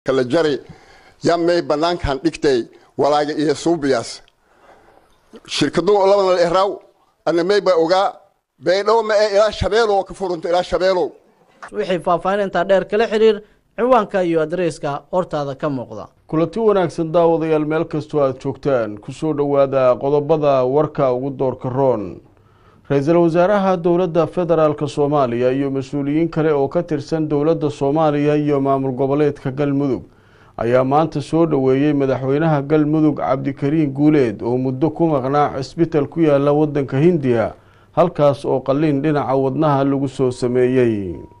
kala jari yamay banaankan dhigtay walaaga iyo suubiyaas shirkadu labana eraw anamay ba ogaa baydhow ma ee ilaa shabeelow ka furunta ilaa shabeelow wixii faahfaahin intaa dheer kala xiriir ciwaanka iyo adreyska hortaada ka muuqda kulanti wanaagsan daawadayaal meel kastoo aada joogtaan kusoo dhowaada qodobada warka ugu doorka roon ra-iisul wasaaraha dowladda federaalk soomaaliya iyo mas-uuliyiin kale oo ka tirsan dowladda soomaaliya iyo maamul goboleedka galmudug ayaa maanta soo dhoweeyey madaxweynaha galmudug cabdikariin guuleed oo muddo ku maqnaa cisbital ku yaala wadanka hindiya halkaas oo qaliin dhinaca wadnaha lagu soo sameeyey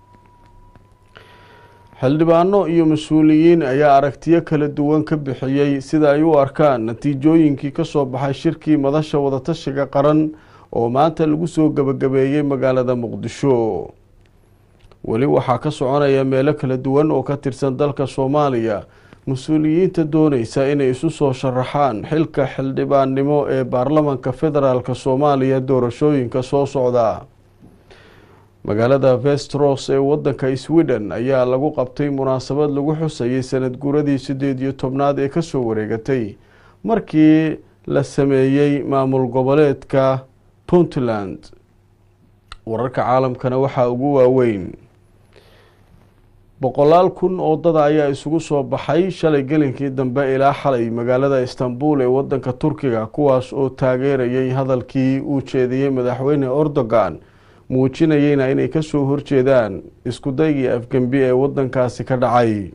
xildhibaano iyo mas-uuliyiin ayaa aragtiyo kala duwan ka bixiyey sida ay u arkaan natiijooyinkii kasoo baxay shirkii madasha wadatashiga qaran oo maanta lagu soo gebagabeeyey magaalada muqdisho weli waxaa ka soconaya meelo kala duwan oo ka tirsan dalka soomaaliya mas-uuliyiinta dooneysa inay isu soo sharaxaan xilka xildhibaannimo ee baarlamanka federaalk soomaaliya doorashooyinka soo socda magaalada vestros ee wadanka sweden ayaa lagu qabtay munaasabad lagu xusayay sanad guuradii sideed iyo tobnaad ee kasoo wareegatay markii la sameeyey maamul goboleedka puntland wararka caalamkana waxaa ugu waaweyn boqolaal kun oo dada ayaa isugu soo baxay shalay gelinkii dambe ilaa xalay magaalada istanbul ee wadanka turkiga kuwaas oo taageerayay hadalkii uu jeediyey madaxweyne erdogan muujinayeyna inay kasoo horjeedaan iskudaygii afgembi ee wadankaasi ka dhacay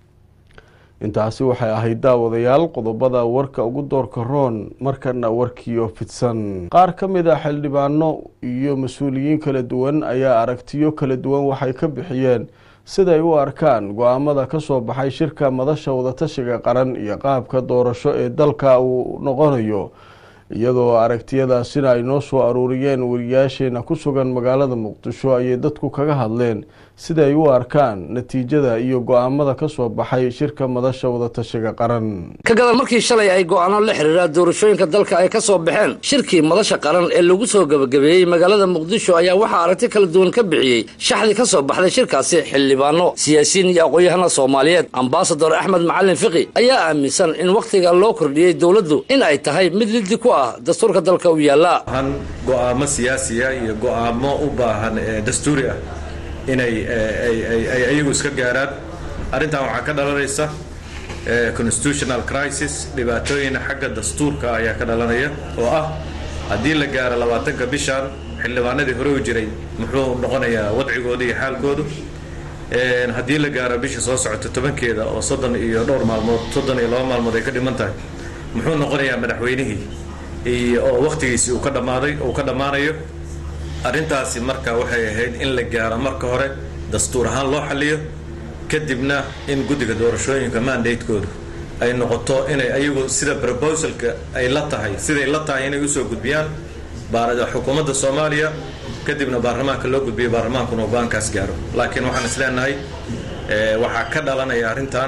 intaasi waxay ahayd daawadayaal qodobada warka ugu doorka roon markana warkiio fidsan qaar ka mid a xildhibaano iyo mas-uuliyiin kala duwan ayaa aragtiyo kala duwan waxay ka bixiyeen siday u arkaan go-aamada kasoo baxay shirka madasha wadatashiga qaran iyo qaabka doorasho ee dalka uu noqonayo iyadoo aragtiyadaasina ay noo soo aruuriyeen wariyaasheena ku sugan magaalada muqdisho ayay dadku kaga hadleen sida ay u arkaan natiijada iyo go-aamada kasoo baxay shirka madasha wadatashiga qaran ka gadan markii shalay ay go-aano la xiriira doorashooyinka dalka ay ka soo baxeen shirkii madasha qaran ee lagu soo gebagabeeyey magaalada muqdisho ayaa waxaa aragti kala duwan ka bixiyey shaxdii ka soo baxday shirkaasi xildhibaano siyaasiyiin iyo aqoon-yahana soomaaliyeed ambasador axmed macalin fiqi ayaa aaminsan in wakhtiga loo kordhiyey dowladdu in ay tahay mid liddi ku ah dastuurka dalka u yaalla go-aamo siyaasiya iyo go-aamo u baahan dastuuri ah inay ay ayagu iska gaaraan arrintan waxaa ka dhalanaysa constitutional crisis dhibaatooyin xagga dastuurka ayaa ka dhalanaya oo ah haddii la gaaro labaatanka bishan xildhibaanadii hore u jiray muxuu noqonayaa wadcigooda iyo xaalkoodu haddii la gaaro bisha soo socota tobankeeda oo soddon iyo dhowr maalmood soddon iyo laba maalmood ay ka dhiman tahay muxuu noqonayaa madaxweynihii oo wakhtigiisii uu ka dhammaaday uu ka dhammaanayo arrintaasi marka waxay ahayd in la gaaro marka hore dastuur ahaan loo xaliyo kadibna in guddiga doorashooyinka mandatekoodu ay noqoto inay ayagu sida proposalka ay la tahay siday la tahay inay usoo gudbiyaan xukuumadda soomaaliya kadibna baarlamaanka loo gudbiyo baarlamaankuna go-aankaas gaaro laakiin waxaan is leenahay waxaa ka dhalanaya arrintan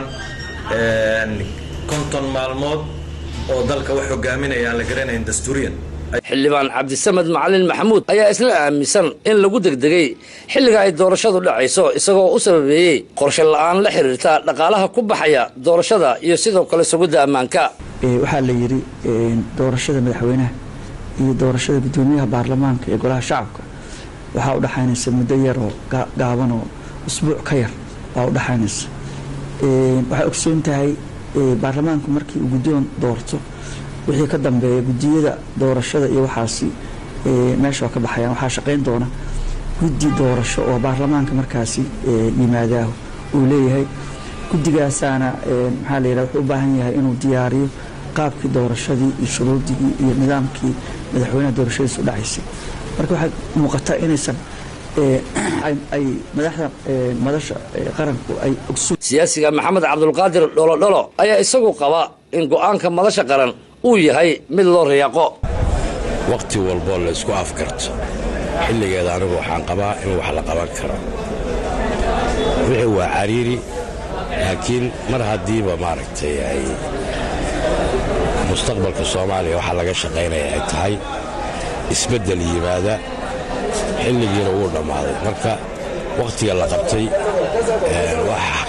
konton maalmood oo dalka wax hogaaminaya aan la garanayn dastuuriyan xildhibaan cabdisamed macalin maxamuud ayaa isla aaminsan in lagu degdegay xilliga ay doorashadu dhacayso isagoo u sababeeyey qorshe la-aan la xiriirta dhaqaalaha ku baxaya doorashada iyo sidoo kale sugidda ammaanka waxaa la yidhi doorashada madaxweynaha iyo doorashada guddoomiyaha baarlamaanka iyo golaha shacabka waxaa udhexaynaysa muddo yar oo gaaban oo usbuuc ka yar baa udhexaynaysa waxay ogsoon tahay baarlamaanku markii uu guddoon doorto wixii ka dambeeya guddiyada doorashada iyo waxaasi meesha waa ka baxayaan waxaa shaqayn doona guddi doorasho oo baarlamaanka markaasi yimaadaaho uu leeyahay guddigaasaana maxaa la yidhaha wuxuu u baahan yahay inuu diyaariyo qaabkii doorashadii iyo shuruudigii iyo nidaamkii madaxweynaha doorashadiisa u dhacaysay marka waxay muuqataa inaysan ay madaxda madasha qaranku ay ogsoon siyaasiga maxamed cabdulqaadir dholodholo ayaa isagu qaba in go-aanka madasha qaran uu yahay mid loo riyaaqo wakhti walboo la isku afkarto xilligeeda anigu waxaan qabaa in wax la qaban karo wixii waa cariiri laakiin mar haddiiba maaragtay ay mustaqbalka soomaaliya waxaa laga shaqaynaya ay tahay isbeddel yimaada xilligiina wuu dhammaaday marka wakhtiga la qabtay wax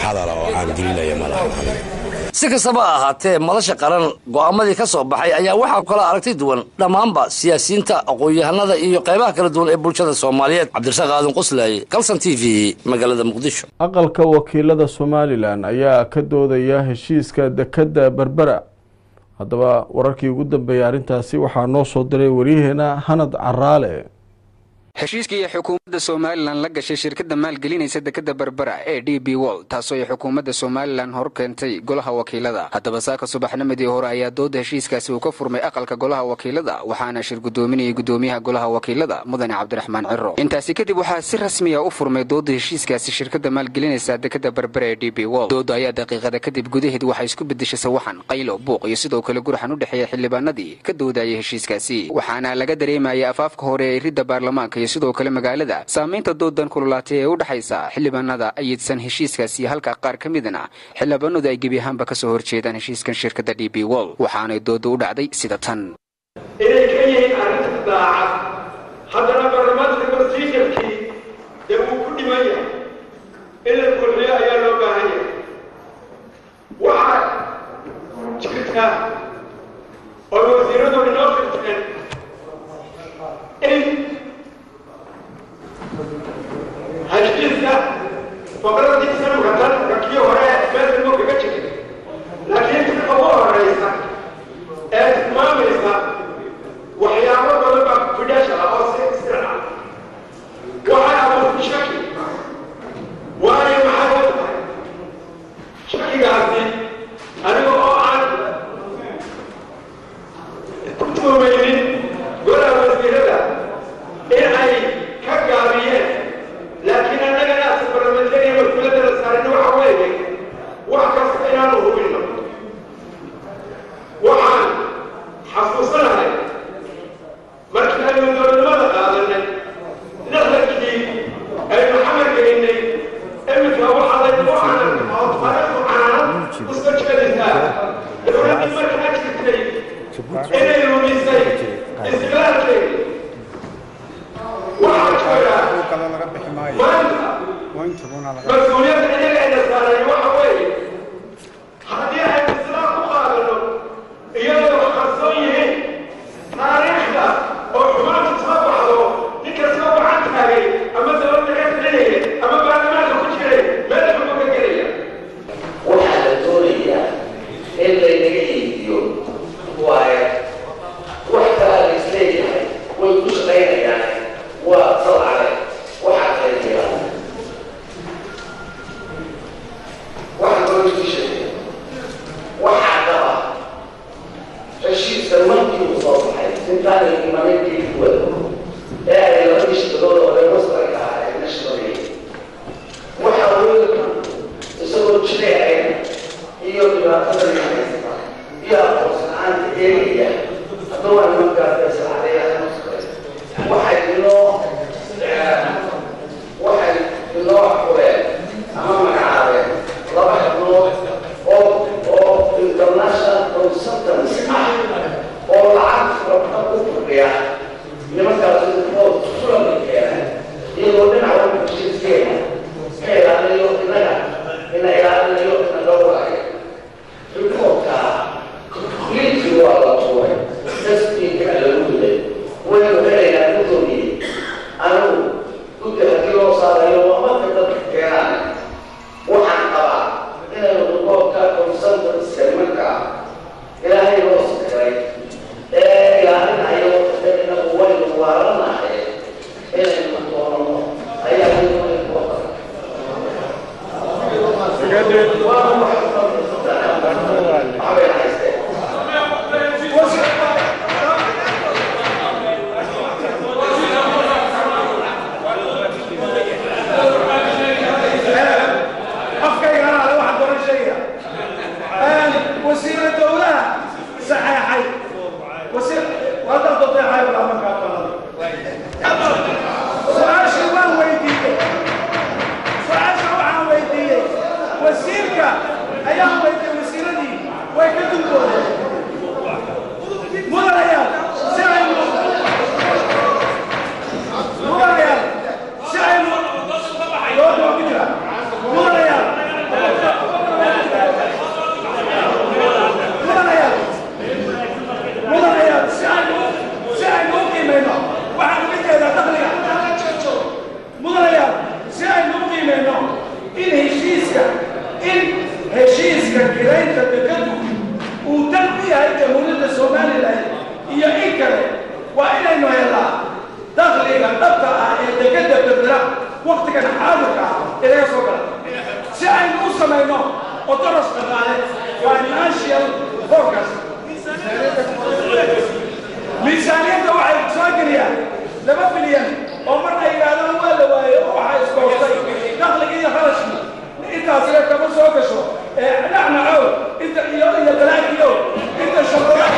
hadala oo aan gelinaya ma lahan aniga si kastaba ha ahaatee madasha qaran go'aamadii ka soo baxay ayaa waxaa kala aragti duwan dhammaanba siyaasiyiinta aqoon-yahanada iyo qaybaha kala duwan ee bulshada soomaaliyeed cabdirasaaq aadan qoslaaye kalson t v magaalada muqdisho aqalka wakiilada somalilan ayaa ka doodaya heshiiska dekedda berbera haddaba wararkii ugu dambeeyay arrintaasi waxaa noo soo diray waryaheena hanad caraale heshiiskii ay xukuumadda somalilan la gashay shirkadda maalgelinaysa dekadda berbera ee d b wol taasoo ay xukuumadda somalilan hor keentay golaha wakiilada haddaba saaka subaxnimadii hore ayaa dooda heshiiskaasi uu ka furmay aqalka golaha wakiilada waxaana shir gudoominayay gudoomiyaha golaha wakiilada mudane cabdiraxmaan ciro intaasi kadib waxaa si rasmiya u furmay dooda heshiiskaasi shirkadda maalgelinaysa dekadda berbera ee d b wol dooda ayaa daqiiqada kadib gudaheed waxay isku bedeshay sawaxan qaylo buuq iyo sidoo kale gurxan u dhexeeya xildhibaanadii ka doodayay heshiiskaasi waxaana laga dareemayay afaafka hore ee ridda baarlamaanka sidoo kale magaalada saamaynta doodan kululaatay ee u dhexaysa xildhibaanada ayidsan heshiiskaasi halka qaar ka midna xildhibaanadu ay gebi ahaanba kasoo horjeedaan heshiiskan shirkadda d b wol waxaanay dooda u dhacday sida tan inay ka yihiin arrinta daacad haddana baarlamaanka barsiikarkii dee uu ku dhiman yahay in la kulmiyo ayaa loo baahan yahay waxaa jirta oo wasiiradu inoo firteen in heshiiska faqradii sanadka tan kii hore meesha muu kaga jiray laakiin tan ugu horeysa ee tilmaamaysa waxyaabo badan baa fidhasha ah oo si sir ah waxay abuurtay shaki waayo maxay u tahay shakigaasi aniga oo aan ku tuumaynin golaha wasiirada in ay ka gaabiyeen laakiin annagana asa barlamentariya mas-uuliyadda la saarin waxa weeye wax kasta inaanu hubinno waxaan xasuusanahay markii aynu dowladnimada qaadanay lixdankii aynu xamar gelinay iminka waxaa laygu canan oo taariikhdu canaanad usoo jeedaysaa dowladdii markaa jirtay inay lumisay istiqlaalkeeda waxaa jooga maanta mas-uuliyadda inaga ayna saaray waxa weeye haddii aynu islaam ku qaadano iyadoo wax qarsoon yihiin taariikhda oo xumaanta soo baxdo ninka soo gacan taagay ama dowladda ka filinaya ama baarlamaanka ku jiray meel xun buu ka gelaya waxaa la doonayaa in laynaga iibiyo waaye wax kalaa la isleeyahay way ku shaqaynayaan waa salcale waxaa qaybiyaa waxaa loo jiishay waxaa qaba heshiiska markii uu soo baxay intaanay imanin geedkuwada ee ay labadii shirkadood oo reer wastarka ah ay la shaqeeyeen waxa weelka isagoo jireeceen iyo dhibaatada haysata iyo aqoonsan-aanta eegaya haddaba waa nimankaas salcadeeyaa waxay inoo waxay inoo xureen ama magacaabeen laba xubnood oo oo international consultants ah oo lacag rabta ku fadhiya nimankaas oo sulami keenay iyagoo dhinac walba heshiiskeena ka ilaaliyo innaga ina ilaalinayo ina dhowrayo rikoodka heshiiska kiraynta dekadu uu dan ku yahay jamhuuriyadda somalilan iyo in kale waa inaynu helnaa dakhliga dhabta ah ee dekada bedela waktigan xaadirka ah ee laga soo gala si aynu u samayno odoros dhaqaale financial focus miisaaniyadda waxay soo geliyaan laba bilyan oo mar ay yidhaahdaan waa la waayo oo waxaa iskoostay dakhligii iyo kharashkii intaasina kama soo gasho ee dhacnacow inta iyo iyo balaagiyo inta shaqada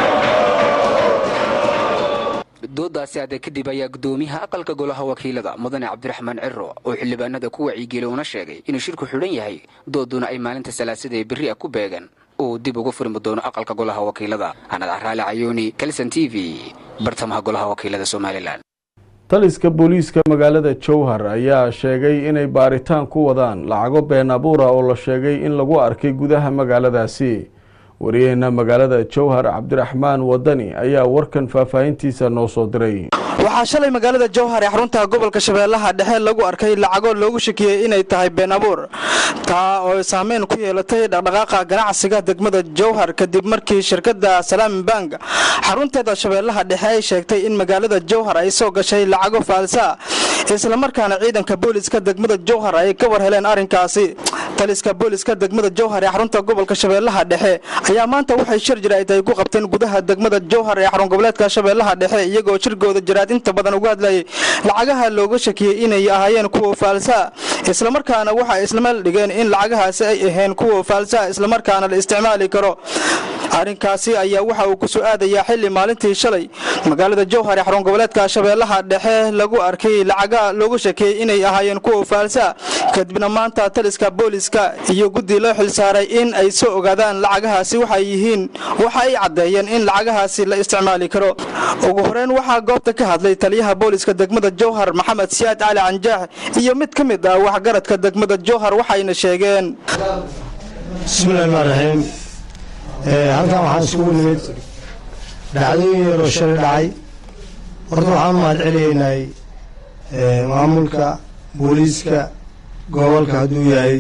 doodaasi hadda kadib ayaa gudoomiyaha aqalka golaha wakiilada mudane cabdiraxmaan ciro oo xildhibaanada ku wacyigelay una sheegay inuu shirku xidhan yahay dooduna ay maalinta salaasada ee berri ah ku beegan uu dib uga furmi doono aqalka golaha wakiilada anad caraale cayooni kalson t v bartamaha golaha wakiilada somalilan taliska booliiska magaalada jowhar ayaa sheegay inay baaritaan ku wadaan lacago been abuura oo la sheegay in lagu arkay gudaha magaaladaasi wariyaheena magaalada jowhar cabdiraxmaan wadani ayaa warkan faahfaahintiisa noo soo diray waxaa shalay magaalada jowhar ee xarunta gobolka shabeellaha dhexe lagu arkay lacago loogu shakiyey inay tahay been abuur taa oo saameyn ku yeelatay dhaqdhaqaaqa ganacsiga degmada jowhar kadib markii shirkadda salaami bank xarunteeda shabeellaha dhexe ay sheegtay in magaalada jowhar ay soo gashay lacago faalsa islamarkaana ciidanka booliska degmada jowhar ay ka war heleen arrinkaasi taliska booliska degmada jowhar ee xarunta gobolka shabeellaha dhexe ayaa maanta waxay shir jiraa'id ay ku qabteen gudaha degmada jowhar ee xarun goboleedka shabeellaha dhexe iyagoo shirkooda jiraad inta badan uga hadlayay lacagaha looga shakiyey inay ahaayeen kuwa faalsa islamarkaana waxay islameel dhigeen in lacagahaasi ay ahayn kuwa faalsa islamarkaana la isticmaali karo arrinkaasi ayaa waxa uu ku soo aadayaa xili maalintii shalay magaalada jowhar ee xarun goboleedka shabeellaha dhexe lagu arkay lacaga loogu shakiyey inay ahaayeen kuwa faalsa kadibna maanta taliska booliska iyo guddi loo xilsaaray in ay soo ogaadaan lacagahaasi waxay yihiin waxa ay caddeeyeen in lacagahaasi la isticmaali karo ugu horeyn waxaa goobta ka hadlay taliyaha booliska degmada jowhar maxamed siyaad cali canjaax iyo mid ka mid ah waxgaradka degmada jowhar waxayna sheegeen bismillahi rxmaan raxiim halkan waxaan iskugu nimid dhacdooyin yaroo shalay dhacay horta waxaan u mahad celinaynay maamulka booliiska gobolka hadduu yahay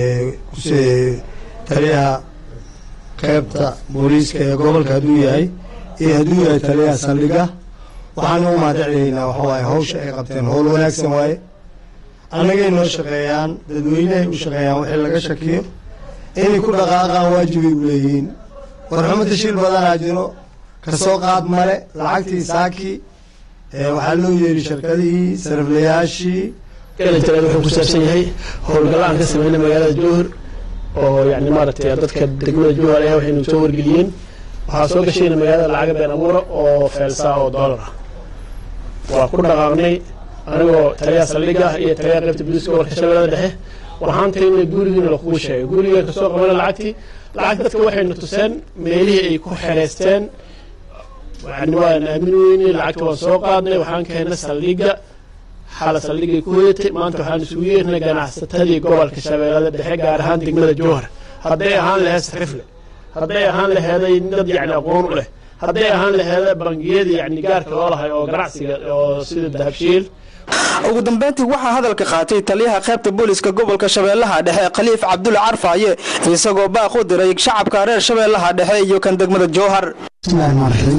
taliyaha qeybta booliiska ee gobolka hadduu yahay iyo hadduu yahay taliyaha saldhiga waxaan ugu mahad celinaynaa waxawaaye hawsha ay qabteen howl wanaagsan waaye annagay noo shaqeeyaan dadweynehay u shaqeeyaan wixii laga shakiyo inay ku dhaqaaqaan waajibay u leeyihiin warxumo tashiil badanaa jiro kasoo qaad male lacagtii saakii waxaa loo yeeri shirkadihii sariflayaashii galanjalaad wuxuu ku saabsan yahay howlgalla aan ka sameynay magaalada jowhar oo yani maaragtay dadka degmada jowhar ayaa waxaynu soo wargeliyeen waxaa soo gashayna magaalada lacaga been abuura oo feelsaa oo doolar ah waa ku dhaqaaqnay anigoo taliyaha saldhiga ah iyo taliyaha qaybta booliiska gobolka shabeellada dhexe waxaan tagnay gurigiina lakugu sheegay gurigeen kasoo qabana lacagtii lacagta dadka waxayna tuseen meelihii ay ku xereysteen yani waan aamin weynay lacagta waan soo qaadnay waxaan keennay saldhiga xala saldhigay ku hoyatay maanta waxaan isugu yeernay ganacsatadii gobolka shabeellada dhexe gaar ahaan degmada jowhar hadday ahaan laheed sarifle hadday ahaan laheeday dad yani aqoon u leh hadday ahaan laheeda bangiyada yani gaarka loo lahay oo ganacsiga oo sida dahabshiil ugu dambeyntii waxaa hadalka qaatay taliyaha qaybta booliska gobolka shabeellaha dhexe khaliif cabdulle carfaaye isagoo baaq u diray shacabka reer shabeellaha dhexe iyo kan degmada jowhar bismillahi raxmaan raxiim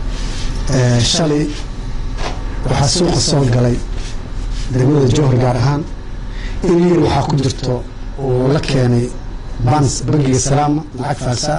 shalay waxaa suuqa soo galay degmada jowhar gaar ahaan in yar waxaa ku jirto uu la keenay bans bangiga salaama lacag faalsa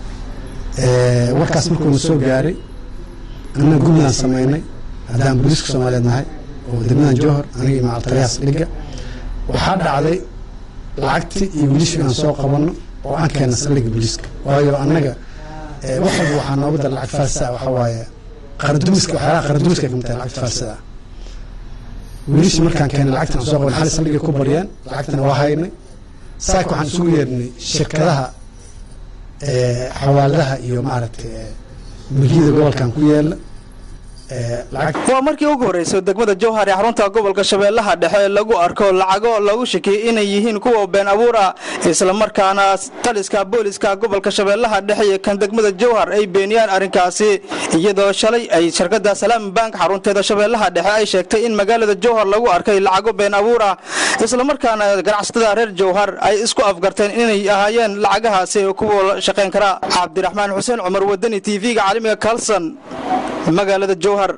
ah warkaas markuuna soo gaaray anna guddigaan samaynay haddaan booliiska soomaaliyeed nahay oo degmadan jowhar aniga iyo macaltaliyaha saldhigga waxaa dhacday lacagtii iyo wiilishii aan soo qabanno oo aan keenna saldhigga booliiska waayo annaga wax walba waxaa nooga dar lacag faalsa ah waxaa waaye qaradumiska waxyaalaha qaradumiska ay kamid tahay lacagta faalsada ah wiilishii markaan keenay lacagtan aan soo qabanay xali saldhigay ku baryeen lacagtana waa haynay saaka waxaan isugu yeernay shirkadaha xawaaladaha iyo maaragtay milkiyada gobolkan ku yeela waa markii ugu horreysay degmada jowhar ee xarunta gobolka shabeellaha dhexe lagu arko lacago lagu shakiyey inay yihiin kuwa been abuur ah islamarkaana taliska booliska gobolka shabeellaha dhexe iyo kan degmada jowhar ay beeniyaan arrinkaasi iyadoo shalay ay shirkada salaam bank xarunteeda shabeellaha dhexe ay sheegtay in magaalada jowhar lagu arkay lacago been abuur ah islamarkaana ganacsatada reer jowhar ay isku afgarteen inay ahaayeen lacagahaasi kuwa shaqayn kara cabdiraxmaan xuseen cumar wadani t v-ga caalamiga kalson magaalada jowhar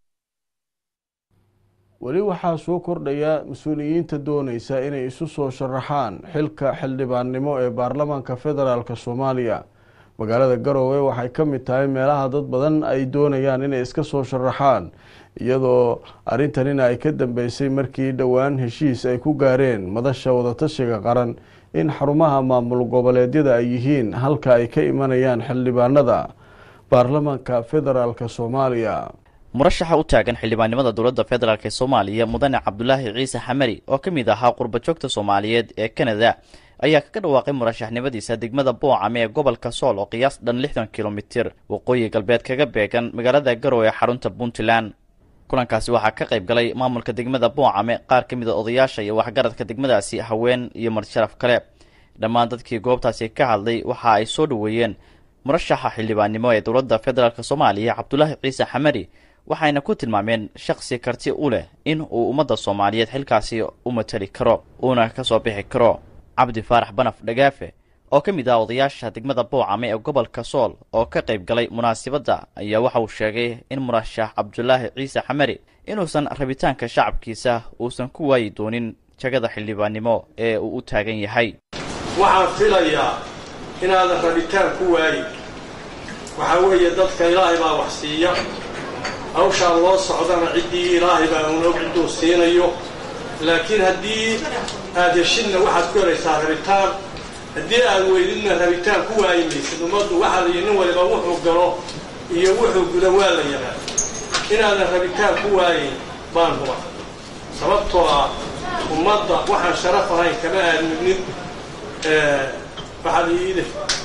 weli waxaa soo kordhaya mas-uuliyiinta doonaysa inay isu soo sharaxaan xilka xildhibaannimo ee baarlamaanka federaalk soomaaliya magaalada garowe waxay ka mid tahay meelaha dad badan ay doonayaan inay iska soo sharaxaan iyadoo arrintanina ay ka dambeysay markii dhowaan heshiis ay ku gaareen madasha wadatashiga qaran in xarumaha maamul goboleedyada ay yihiin halka ay ka imanayaan xildhibaanada baarlamaanka federaalk soomaaliya murashaxa u taagan xildhibaannimada dowladda federaalk ee soomaaliya mudane cabdulaahi ciise xamari oo ka mid ahaa qurbajoogta soomaaliyeed ee kanada ayaa kaga dhawaaqay murashaxnimadiisa degmada boocame ee gobolka sool oo qiyaas dhan lixdan kilomitir waqooyi galbeed kaga beegan magaalada garowe ee xarunta puntland kulankaasi waxaa ka qayb galay maamulka degmada boocame qaar ka mid a odayaasha iyo waxgaradka degmadaasi haween iyo marsharaf kale dhammaan dadkii goobtaasi ka hadlay waxa ay soo dhoweeyeen murashaxa xildhibaannimo ee dowladda federaalk soomaaliya cabdulaahi ciise xamari waxayna ku tilmaameen shakhsi karti u leh in uu ummadda soomaaliyeed xilkaasi u matali karo uuna ka soo bixi karo cabdi faarax banaf dhagaafe oo ka mid ah odayaasha degmada boocame ee gobolka sool oo ka qayb galay munaasabadda ayaa waxa uu sheegay in murashax cabdulaahi ciise xamari inuusan rabitaanka shacabkiisa uusan ku waayi doonin jagada xildhibaannimo ee uu u taagan yahay waxaan filayaa inaadan rabitaan ku waayin waxaa weeye dadka ilaahay baa wax siiya hawshaa loo socdana ciddii ilaahay baa unog cidduu siinayo laakiin haddii aad heshidna waxaad ku helaysaa rabitaan haddii aad weydidna rabitaan ku waayi maysid ummaddu waxaa la yidhi nin waliba wuxuu galo iyo wuxuu guda waa la yaqaan inaadan rabitaan ku waayin baan huba sababtoo ah ummadda waxaan sharaf ahayn kama aadmidnin waxaad iide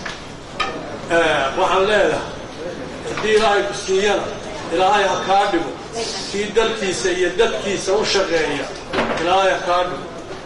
waxaan leedahay haddii ilaahay ku siiyana ilaahay ha kaa dhigo kii dalkiisa iyo dadkiisa u shaqeeya ilaahay ha kaa dhigo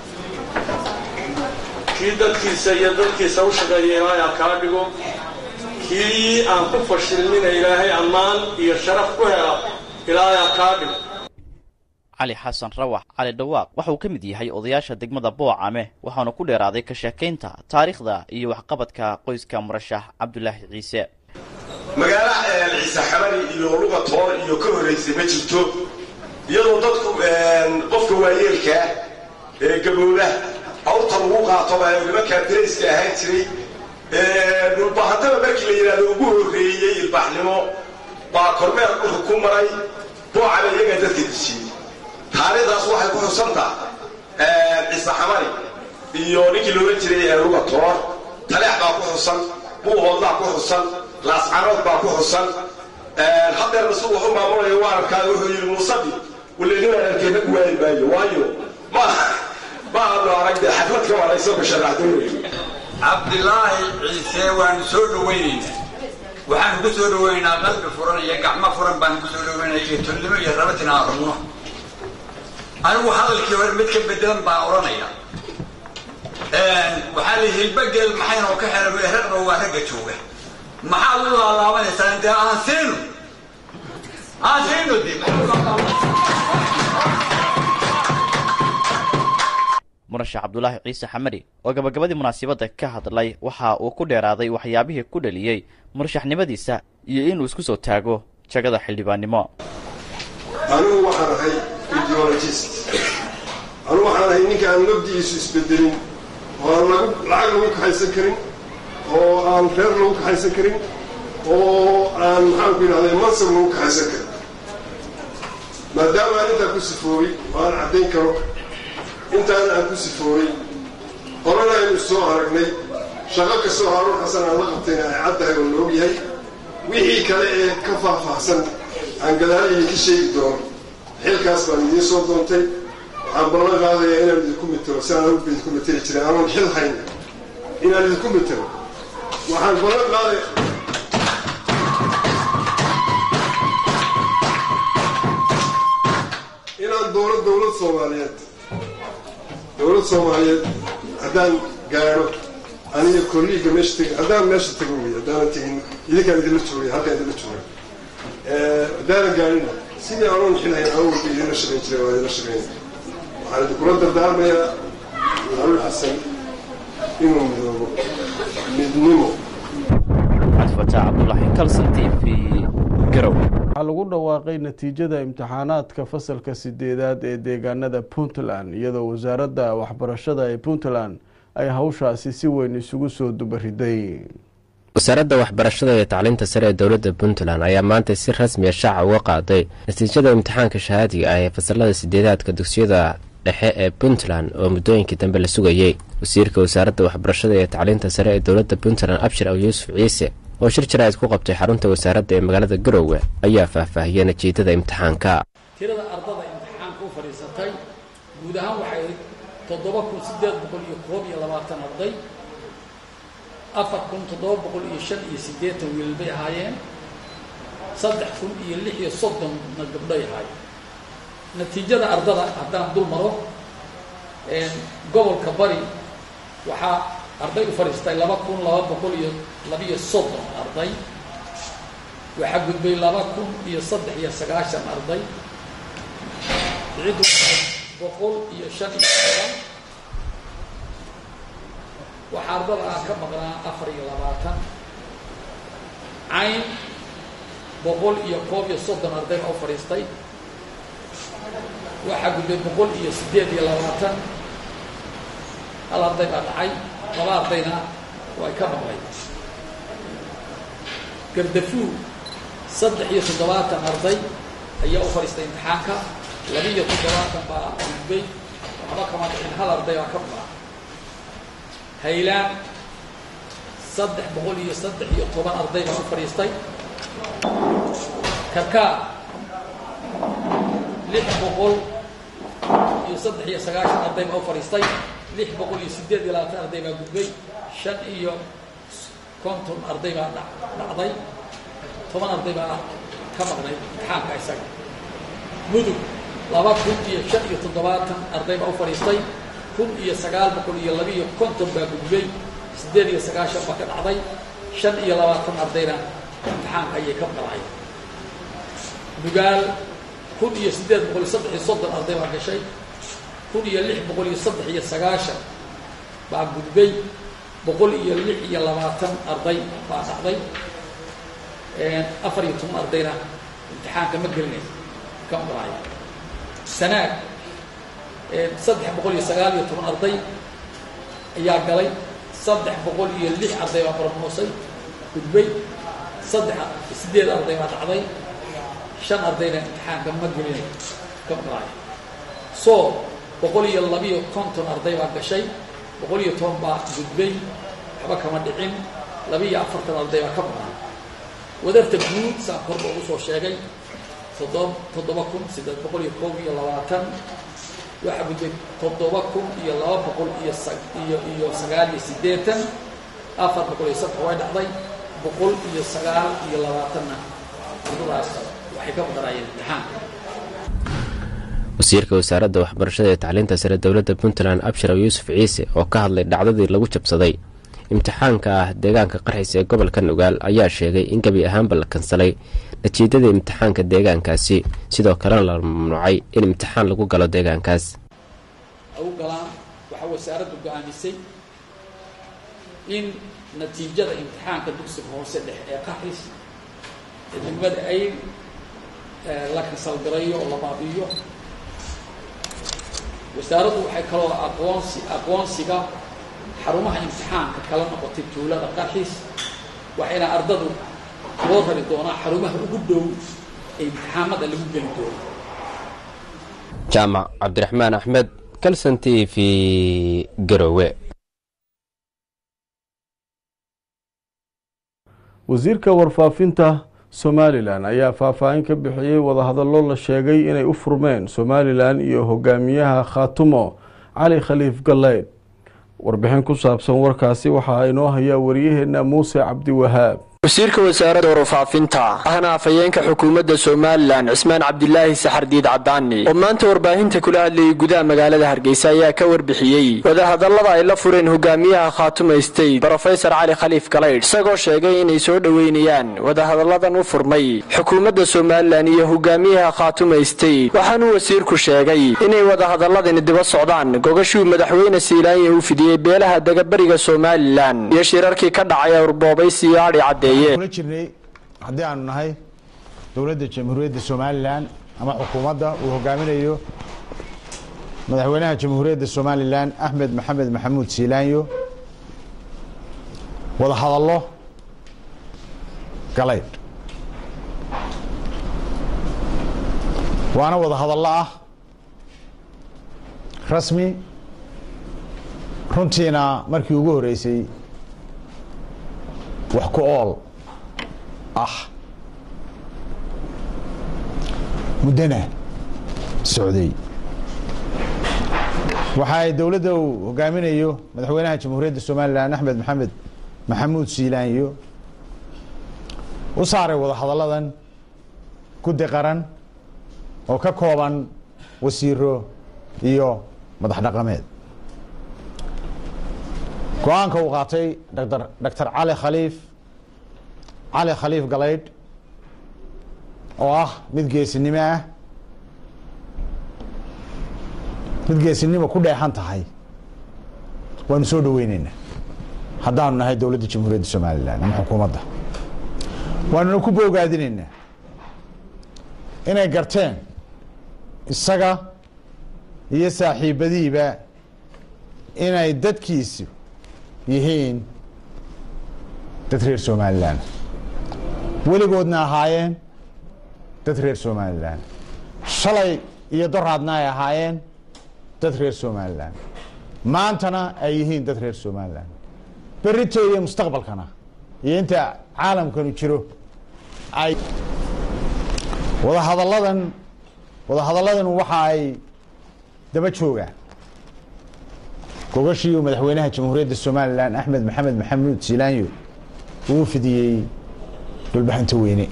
kii dadkiisa iyo dadkiisa u shaqeeya ilaahay ha kaa dhigo kii aan ku fashilmina ilaahay ammaan iyo sharaf ku hela ilaahay ha kaa dhigo cali xasan rawax cali dhawaaq waxa uu ka mid yahay odayaasha degmada boocame waxaana ku dheeraaday ka sheekaynta taariikhda iyo waxqabadka qoyska murashax cabdulaahi ciise magaalo ciise xamari iyo luga toor iyo ka horraysay ma jirto iyadoo dadku qofka waayeelkaa ee gabooda awrta lagu qaatoba nimankaa darayska ahaan jiray dhulbaahantaba markii la yidhahdo ugu horreeyey ilbaaxnimo baa kormeer dhulka ku maray boocame iyagaa dadka dejiyey taariikhdaas waxay ku xusantaa ciise xamari iyo ninkii loola jiray luga toor taleex baa ku xusan buuhoodlaa ku xusan laascarood baa ku xusan haddeerna si wuxu maamulayo waararkaa wuxuu yidhi muusadi waleedina arkeenna ku waayi maayo waayo ma ma aanu arag dee xaflad ka warayso basharaxdoonayo cabdilaahi ciise waanu soo dhowaynaynaa waxaanu ku soo dhowaynaynaa qalbi furan iyo gacmo furan baanu ku soo dhowaynaya iyo tolnimo iyo rabatin aan rabno anigu hadalkii hore mid ka bedelan baan odhanaya waxaa la hilbageel maxayna ka xeran ragna waa ragga jooga maxaad u laalaabanaysaa intee aan siino aan siino de murashax cabdulaahi ciise xamari oo gabagabadii munaasabadda ka hadlay waxa uu ku dheeraaday waxyaabihii ku dhaliyey murashaxnimadiisa iyo inuu isku soo taago jagada xildhibaannimo anigu waxaan ahay ideologist anigu waxaan ahay ninka aan mabdi'iisu isbedelin oo aan lagu lacag lagu kaxaysan karin oo aan reer lagu kaxaysan karin oo aan maxaanku yidhahday mansab lagu kaxaysan karin maadaama aan intaa ku sifoobay oo aan caddayn karo intaan aan ku sifoobay horena aynu soo aragnay shaqo kastoo haaruun xasan aan la qabtayna ay caddahay oo la og yahay wixii kale ee ka faahfaahsan aan gadaaliyi ka sheegi doono xilkaas baan idiin soo doontay waxaan ballan qaadayaa inaan idinku mitiro si aan anugu idinku mitiri jiray aanan xil hayn inaan idinku mitiro waxaan ballan qaadaya doono dowlad soomaaliyeed dowlad soomaaliyeed haddaan gaadho aniga kolliiga meesha teg haddaan meesha tago wey haddaanan tegin idinkaan idinla joogay halkaan idinla jooga haddaanan gaadhina sidii aanoo nixinahayn aan walba idinla shaqayn jiray waa idinla shaqaynaya waxaan idinkula dardaarmayaa maxamuud xasan inuu midoobo midnimo cabdifataax cabdulaahi kalson t v garow waxaa lagu dhawaaqay natiijada imtixaanaadka fasalka sideedaad ee deegaanada puntland iyadoo wasaaradda waxbarashada ee puntland ay hawshaasi si weyn isugu soo dubariday wasaaradda waxbarashada iyo tacliinta sare ee dowladda puntland ayaa maanta si rasmiya shaaca uga qaaday natiijada imtixaanka shahaadiga ah ee fasalada sideedaadka dugsiyada dhexe ee puntland oo muddooyinkii dambe la sugayey wasiirka wasaaradda waxbarashada iyo tacliinta sare ee dowladda puntland abshir aw yuusuf ciise oo shir jaraa'id ku qabtay xarunta wasaaradda ee magaalada garowe ayaa faahfaahiyey natiijada imtixaanka tirada ardada imtixaanka u fadhiisatay guud ahaan waxay toddoba kun siddeed boqol iyo koob iyo labaatan arday afar kun toddoba boqol iyo shan iyo siddeetan wiil bay ahaayeen saddex kun iyo lix iyo soddonna gabdhay ahaayeen natiijada ardada haddaan dul maro gobolka bari waxaa arday u fadhiistay laba kun laba boqol iyo labiyo soddon arday waxaa gudbay laba kun iyo saddex iyo sagaashan arday ciddu boqol iyo shan iyo toban waxaa ardada ah ka maqnaa afar iyo labaatan cayn boqol iyo koob iyo soddon arday baa u fadhiistay waxaa gudbay boqol iyo siddeed iyo labaatan hal arday baa dhacay laba ardayna way ka maqlay gardafuu saddex iyo toddobaatan arday ayaa u fadhiistay imtixaanka labiiyo toddobaatan baa gudbay waxba kama dhicin hal arday baa ka maqlaa haylaan saddex boqol iyo saddex iyo toban arday baa u fadhiistay karkaa lix boqol iyo saddex iyo sagaashan arday baa u fadhiistay lix boqol iyo siddeed iyo labaatan arday baa gudbay shan iyo konton arday baa dhacday toban arday baa ka maqnay imtixaanka isaga mudug laba kun iyo shan iyo toddobaatan arday baa u fadhiistay kun iyo sagaal boqol iyo labiiyo konton baa gudbay siddeed iyo sagaashan baa ka dhacday shan iyo labaatan ardayna imtixaanka ayay ka maqnay nugaal kun iyo siddeed boqol iyo saddex iyo soddon arday baa gashay kun iyo lix boqol iyo saddex iyo sagaashan baa gudbay boqol iyo lix iyo labaatan arday baa dhacday afar iyo toban ardayna imtixaanka ma gelinaysa ka maqlaaya sanaag saddex boqol iyo sagaal iyo toban arday ayaa galay saddex boqol iyo lix arday baa barmoosay gudbay saddex siddeed arday baa dhacday shan ardayna imtixaanka ma gelinay ka maqlaaya soo boqol iyo labiyo konton arday baa gashay boqol iyo toban baa gudbay waxba kama dhicin labiiyo afartan arday baa ka maqnaa wadarta guud saan korba ugu soo sheegay toddoba toddoba kun siddeed boqol iyo koob iyo labaatan waxaa gudbay toddoba kun iyo laba boqol iyo iyo iyo sagaal iyo siddeetan afar boqol iyo saddex way dhacday boqol iyo sagaal iyo labaatanna ardadaas waxay ka maqnaayeen imtixaanka wasiirka wasaaradda waxbarashada ee tacliinta sare dowladda puntland abshir yuusuf ciise oo ka hadlay dhacdadii lagu jabsaday imtixaanka ah deegaanka qarxiis ee gobolka nugaal ayaa sheegay in gebi ahaanba la kansalay natiijadii imtixaanka deegaankaasi sidoo kalena la mamnuucay in imtixaan lagu galo deegaankaas u galaan waxaa wasaaraddu go-aamisay in natiijada imtixaanka dugsiga hoose dhexe ee qaxis ee degmada ayl la kansalgarayo oo la baabi'iyo wasaaraddu waxay kaloo aqoonsi aqoonsiga xarumaha imtixaanka kala noqotay tuulada qarxiis waxayna ardadu loo rari doonaa xarumaha ugu dhow ee imtixaamada lagu geli doono jaamac cabdiraxmaan axmed kalson t v garowe wasiirka warfaafinta somalilan ayaa faahfaahin ka bixiyey wadahadallo la sheegay inay u furmeen somalilan iyo hogaamiyaha khaatumo cali khaliif galleyd warbixin ku saabsan warkaasi waxaa inoo hayaa waryaheena muuse cabdiwahaab wasiirka wasaaradda warfaafinta ahna afhayeenka xukuumadda somalilan cismaan cabdilaahi saxardiid cadaani oo maanta warbaahinta kula hadlayay gudaha magaalada hargeysa ayaa ka warbixiyey wadahadallada ay la fureen hogaamiyaha khaatuma state brofesor cali khaliif galaydh isagoo sheegay inay soo dhoweynayaan wadahadalladan u furmay xukuumadda somalilan iyo hogaamiyaha khaatuma state waxaanuu wasiirku sheegay inay wadahadaladani diba socdaan gogashuu madaxweyne siilaanya u fidiyey beelaha degaberiga somalilan iyo shirarkii ka dhacay awrboobaysi iyo adhi caddeeye kula jirnay haddii aanu nahay dowladda jamhuuriyadda somalilan ama xukuumadda uu hogaaminayo madaxweynaha jamhuuriyadda somalilan axmed maxamed maxamuud siilaanyo wada hadallo galaydh waana wada hadallo ah rasmi runtiina markii ugu horeysay wax ku ool ah muddana socday waxa ay dowladda uu hogaaminayo madaxweynaha jamhuuriyadda somalilan axmed maxamed maxamuud siilaanyo u saaray wada hadalladan guddi qaran oo ka kooban wasiiro iyo madax dhaqameed go-aanka uu qaatay dr doctor cali khaliif cali khaliif galaydh oo ah mid geesinimo ah mid geesinimo ku dheexan tahay waanu soo dhaweyneynaa haddaanu nahay dowladda jamhuuriyadda somalilan ama xukuumadda waanuna ku boogaadineynaa inay garteen isaga iyo saaxiibadiiba inay dadkiisu yihiin dad reer somalilan weligoodna ahaayeen dad reer somalilan shalay iyo doraadna ay ahaayeen dad reer somalilan maantana ay yihiin dad reer somalilan berito iyo mustaqbalkana iyo inta caalamkanu jiro ay wadahadalladan wadahadalladan waxa ay daba joogaan gogashii uu madaxweynaha jamhuuriyadda somalilan axmed maxamed maxamuud siilaanyo uu fidiyey dhulbaxanta weyne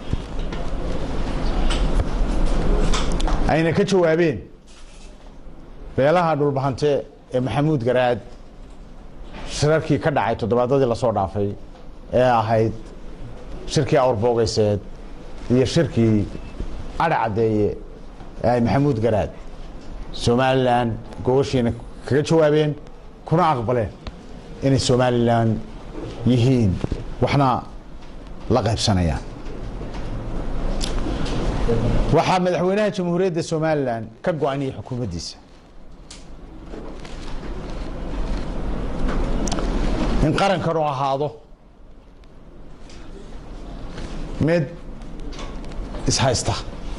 ayna ka jawaabeen beelaha dhulbahante ee maxamuud garaad shirarkii ka dhacay toddobaadadii lasoo dhaafay ee ahayd shirkii awrboogeseed iyo shirkii adha caddeeye ee ay maxamuud garaad somalilan gogashiina kaga jawaabeen kuna aqbaleen inay somalilan yihiin waxna la qaybsanayaan waxaa madaxweynaha jamhuuriyadda somalilan ka go-aniyay xukuumaddiisa in qarankanu ahaado mid ishaysta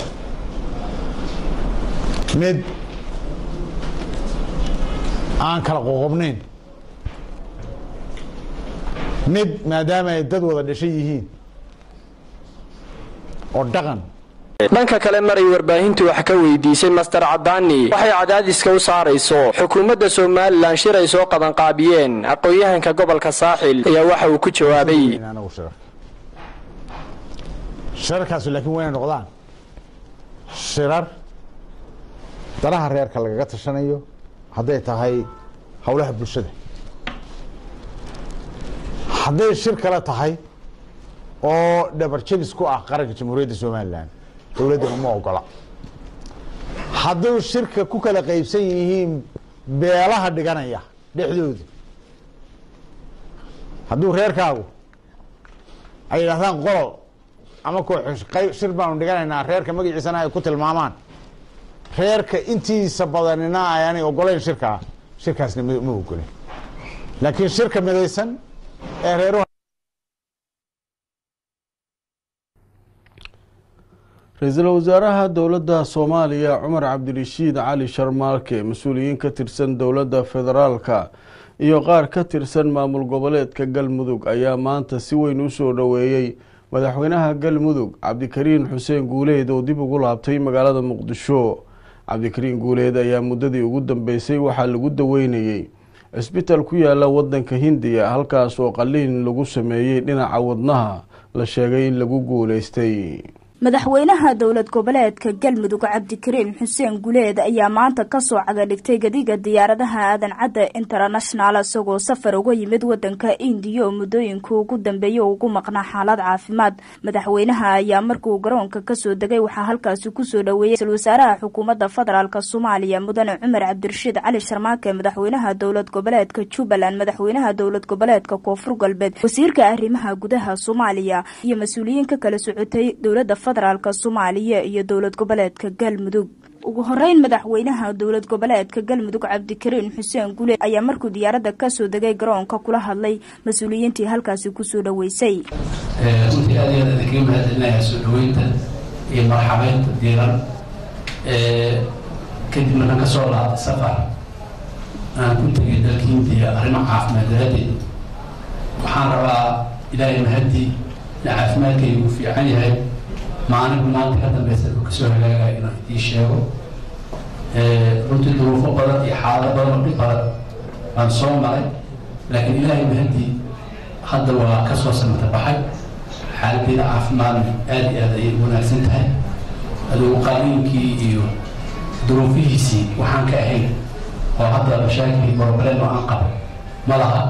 mid aan kala qoqobnayn mid maadaama ay dad wada dhashan yihiin oo dhaqan dhanka kale maray warbaahintu wax ka weydiisay master cadaani waxay cadaadiska u saarayso xukuumadda somalilan shir ay soo qabanqaabiyeen aqoon-yahanka gobolka saaxil ayaa waxa uu ku jawaabay shirarkaasu laakiin wayna noqdaan shirar danaha reerka lagaga tashanayo hadday tahay howlaha bulshada hadday shir kale tahay oo dhabar jabis ku ah qaranka jamhuuriyadda somalilan dowladdana ma ogola hadduu shirka ku kala qaybsan yihiin beelaha dhiganaya dhexdooda hadduu reerkaagu ay yidhahdaan qolol ama koox qayb shir baanu dhiganaynaa reerka magaciisana ay ku tilmaamaan reerka intiisa badanina ayaanay ogolayn shirkaa shirkaasna ma ogolen laakiin shirka midaysan ee reeruhu ra-iisul wasaaraha dowladda soomaaliya cumar cabdirashiid cali sharmaalke mas-uuliyiin ka tirsan dowladda federaalka iyo qaar ka tirsan maamul goboleedka galmudug ayaa maanta si weyn u soo dhoweeyey madaxweynaha galmudug cabdikariin xuseen guuleed oo dib ugu laabtay magaalada muqdisho cabdikariin guuleed ayaa muddadii ugu dambeysay waxaa lagu daweynayey cisbitaal ku yaala wadanka hindiya halkaas oo qaliin lagu sameeyey dhinaca wadnaha la sheegay in lagu guuleystay madaxweynaha dowlad goboleedka galmudug cabdikariim xuseen guleed ayaa maanta kasoo cagadhigtay gadiga diyaaradaha aadan cadda international isagoo safar uga yimid wadanka indiya oo muddooyinka ugu dambeeyay ugu maqnaa xaalad caafimaad madaxweynaha ayaa markuu garoonka kasoo degay waxaa halkaasi kusoo dhaweeyey ra-iisul wasaaraha xukuumadda federaalk soomaaliya mudane cumar cabdirashiid cali sharmaake madaxweynaha dowlad goboleedka jubbaland madaxweynaha dowlad goboleedka koonfur galbeed wasiirka arrimaha gudaha soomaaliya iyo mas-uuliyiin ka kala socotay dowlada federaalk soomaaliya iyo dowlad goboleedka galmudug ugu horeyn madaxweynaha dowlad goboleedka galmudug cabdikariin xuseen gule ayaa markuu diyaaradda kasoo degay garoonka kula hadlay mas-uuliyiintii halkaasi kusoo dhaweysay runtii aad iyo aad idinkaga mahadcelinayaa soo dhaweynta iyo marxabeynta diiran kadib markaan kasoo laabtay safar aan ku tegay dalka hindiya arrimo caafimaad daraaddeed waxaan rabaa ilaahay mahadii in caafimaadkaygu uu fiican yahay maanigu maanta ka dambeysa uu kasoo hagaagaya inaan idii sheego runtii duruufo badan iyo xaalado badan oo dhib badan baan soo maray laakiin ilaahay mahadii hadda waa kasoo samata baxay xaaladdeeda caafimaadna aad iyo aad ayay u wanaagsan tahay adugu qaliinkii iyo duruufihiisii waxaan ka ahayn oo hadda mashaakil boroblem oo aan qabo ma laha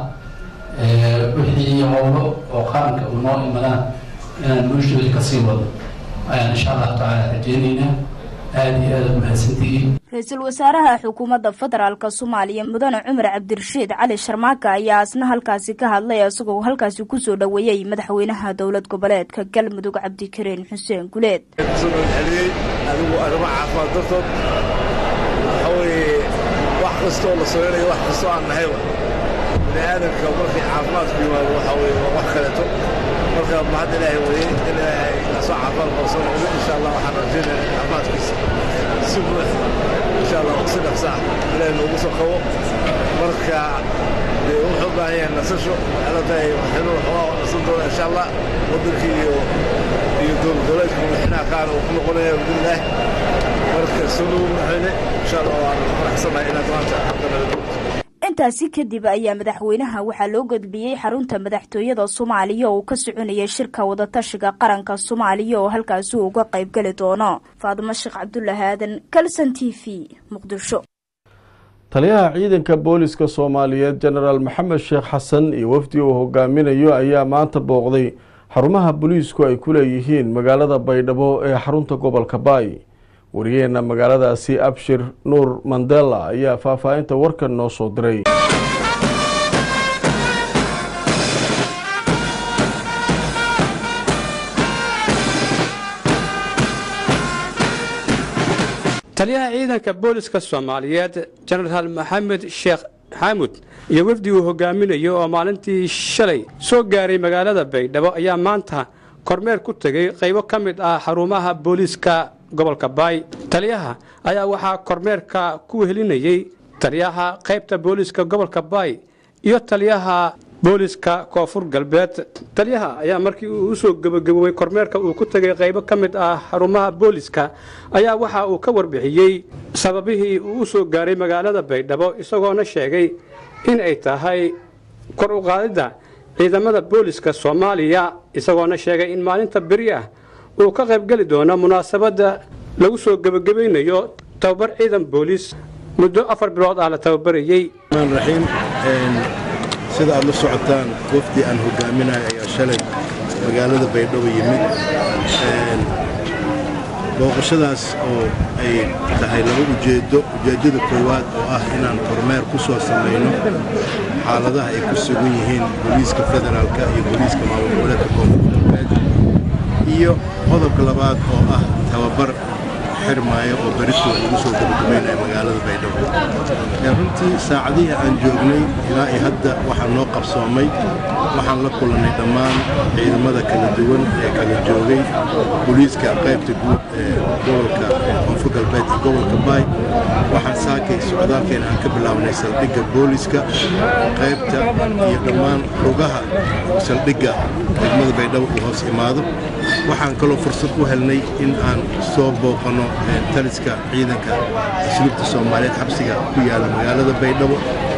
wixii howlo oo qaranka uu noo imadaan inaan noloshooda kasii wado ayaan insha allahu tacaala rajeynaynaa aada iyo aada umahadsantihiin ra-iisul wasaaraha xukuumadda federaalk soomaaliya mudane cumar cabdirashiid cali sharmaaka ayaa isna halkaasi ka hadlay isagoo halkaasi kusoo dhaweeyey madaxweynaha dowlad goboleedka galmudug cabdikariin xuseen guleed adigu arrimo caafimaad dartood waxa weeye wax kastoo la samaynayo wax kastoo aan nahayba bini aadamka markii caafimaadku yimaado waxa weeye waa wax kaleeto marka mahad ilaahay weye in ilaahay kasoo caafimaad qabsan insha allah waxaan rajaynaya caafimaadkiisa si buuxda insha allah si dhaqsaa ilaahay noogu soo qabo marka dee wuxuu u baahan yahay nasasho waxaala tahay madaxweynuhu waxoogaa nasan doona insha allah waddankii iyo iyo dowlad goboleedka madaxweynaha qaar uu ku noqonaya bidnillaah marka soo dhowo madaxweyne insha allah waan faraxsanahay inaad maanta xaqanada intaasi kadib ayaa madaxweynaha waxaa loo gudbiyey xarunta madaxtooyada soomaaliya oo ka soconayay shirka wadatashiga qaranka soomaaliya oo halkaasi uu uga qaybgeli doono faadimo sheekh cabdulaahi aadan kalson t v muqdisho taliyaha ciidanka booliska soomaaliyeed jenaraal maxamed sheekh xasan iyo wafdi uu hogaaminayo ayaa maanta booqday xarumaha booliisku ay ku leeyihiin magaalada baydhabo ee xarunta gobolka baay wariyeena magaaladaasi abshir nuur mandela ayaa faahfaahinta warkan noo soo diray taliyaha ciidanka booliska soomaaliyeed jenaraal maxamed sheekh xaamud iyo wafdi uu hogaaminayo oo maalintii shalay soo gaaray magaalada baydhabo ayaa maanta kormeer ku tegay qaybo ka mid ah xarumaha booliiska gobolka baay taliyaha ayaa waxaa kormeerka ku wehelinayey taliyaha qaybta booliiska gobolka baay iyo taliyaha booliiska koonfur galbeed taliyaha ayaa markii uu usoo gebagaboobay kormeerka uu ku tegay qaybo ka mid ah xarumaha booliiska ayaa waxa uu ka warbixiyey sababihii uu u soo gaaray magaalada baydhabo isagoona sheegay in ay tahay kor u qaadidda ciidamada booliiska soomaaliya isagoona sheegay in maalinta beri ah uu ka qaybgeli doono munaasabadda lagu soo gebagabaynayo tababar ciidan booliis muddo afar bilood ah la tababarayey raxiim sida aad la socotaan wafdi aan hogaaminayo ayaa shalay magaalada baydhabo yimid booqashadaas oo ay tahay laba ujeeddo ujeeddada koowaad oo ah inaan kormeer ku soo samayno xaaladaha ay ku sugan yihiin booliiska federaalka iyo booliiska maamul goboleedka koonfur galbeed iyo qodobka labaad oo ah tababar xirmaayo oo beritooda lagu soo gabagabaynayo magaalada baydhabo runtii saacadihii aan joognay ilaa iyo hadda waxaa noo qabsoomay waxaan la kulannay dhammaan ciidamada kala duwan ee kala joogay booliiska qaybta guud ee gobolka koonfur galbeed iyo gobolka baay waxaan saakay socdaalkeena aan ka bilaabnay saldhigga booliiska qaybta iyo dhammaan lugaha saldhigga degmada baydhabo uu hoos imaado waxaan kaloo fursad u helnay in aan soo booqanno taliska ciidanka asluubta soomaaliyeed xabsiga ku yaala magaalada baydhabo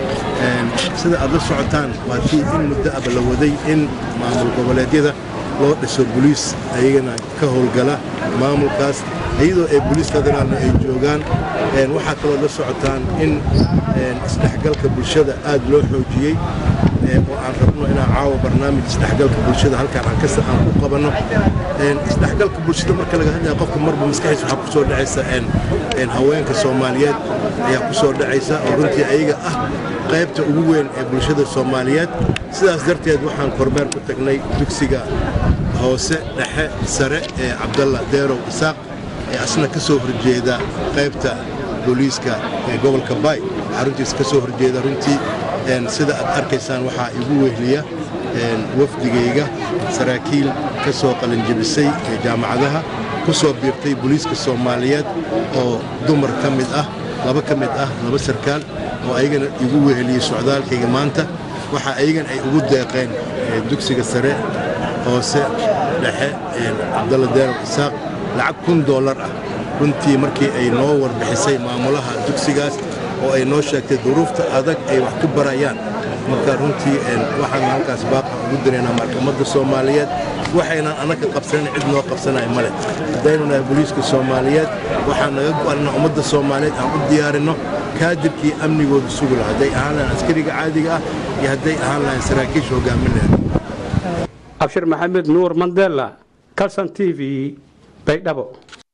sida aad la socotaan waa tii in muddo aba la waday in maamul goboleedyada loo dhiso boliis ayagana ka howlgala maamulkaas iyadoo ay boliis federaalna ay joogaan waxaa kaloo la socotaan in isdhexgalka bulshada aad loo xoojiyey oo aan rabno inaan caawa barnaamij isdhexgalka bulshada halkaan aan kasta aan ku qabanno isdhexgalka bulshada marka laga hadlaya qofka marba maskaxiisa waxaa ku soo dhacaysa haweenka soomaaliyeed ayaa ku soo dhacaysa oo runtii ayaga ah qaybta ugu weyn ee bulshada soomaaliyeed sidaas darteed waxaan kormeer ku tagnay dugsiga hoose dhexe sare ee cabdalla deerow isaaq ee asna ka soo horjeeda qaybta booliiska ee gobolka baay xaruntiisa ka soo horjeeda runtii sida aad arkaysaan waxaa igu wehliya wafdigayga saraakiil ka soo qalinjabisay ee jaamacadaha ku soo biirtay booliiska soomaaliyeed oo dumar ka mid ah laba ka mid ah laba sarkaal oo ayagana igu weheliyey socdaalkayga maanta waxa ayagan ay ugu deeqeen dugsiga sare hoose dhexe cabdalla deerow isaaq lacag kun doolar ah runtii markii ay noo warbixisay maamulaha dugsigaas oo ay noo sheegtay duruufta adag ay wax ku barayaan marka runtii waxaan halkaas baaqa ugu diraynaa maxkamadda soomaaliyeed waxaynan annaga qabsanan cid noo qabsanaya male haddaynu nahay booliiska soomaaliyeed waxaan naga go'anna ummadda soomaaliyeed aan u diyaarinno kaadirkii amnigooda sugi laha hadday ahaan lahayn askariga caadiga ah iyo hadday ahaan lahayn saraakiisha hogaamin lahayd abshir maxamed nuur mandela calson t v baydhabo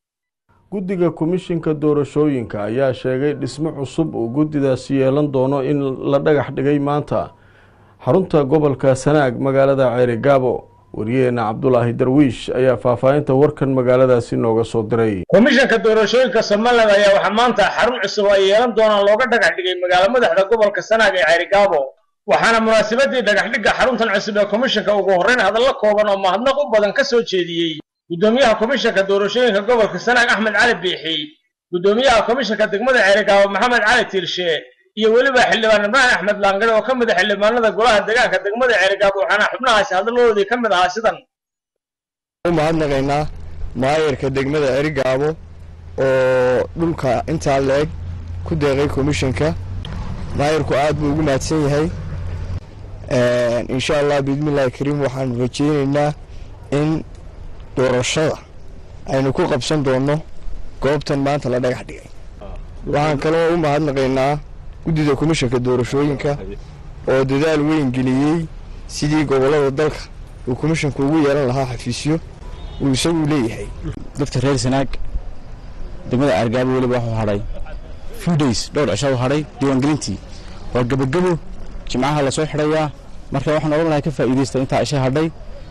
guddiga komishinka doorashooyinka ayaa sheegay dhismo cusub uu guddidaasi yeelan doono in la dhagax dhigay maanta xarunta gobolka sanaag magaalada ceerigaabo wariyaheena cabdulaahi darwiish ayaa faahfaahinta warkan magaaladaasi nooga soo diray komishanka doorashooyinka somalilan ayaa waxaa maanta xarun cusub ay yeelan doonaan looga dhagax dhigay magaalo madaxda gobolka sanaag ee ceerigaabo waxaana munaasabadii dhagaxdhigga xaruntan cusub ee komishanka ugu horrayn hadallo kooban oo mahadnaq u badan ka soo jeediyey gudoomiyaha komishanka doorashooyinka gobolka sanaag axmed cali biixi gudoomiyaha komishanka degmada ceerigaabo maxamed cali tiirshe iyo weliba xildhibaan ibrahim axmed laangare oo ka mid a xildhibaanada golaha deegaanka degmada ceerigaabo waxaana xubnahaasi hadalladoodii ka mid ahaa sidan u mahadnaqaynaa maayarka degmada ceerigaabo oo dhulka intaa la-eg ku deeqay komishanka maayarku aad buu ugu mahadsan yahay insha allah biidmillahi kariim waxaanu rajeyneynaa in doorashada aynu ku qabsan doonno goobtan maanta la dhagax dhigay waxaan kaloo u mahadnaqaynaa guddida komishanka doorashooyinka oo dadaal weyn geliyey sidii gobollada dalka uu komishanku ugu yeelan lahaa xafiisyo uu isagu leeyahay dadka reer sanaag degmada aargaabo weliba waxuu hadhay few days dhowr cisha u hadhay diiwaangelintii waa gebagebo jimcaha lasoo xidhayaa marka waxaan odhan lahay ka faa'iidaysta intaa cisha hadhay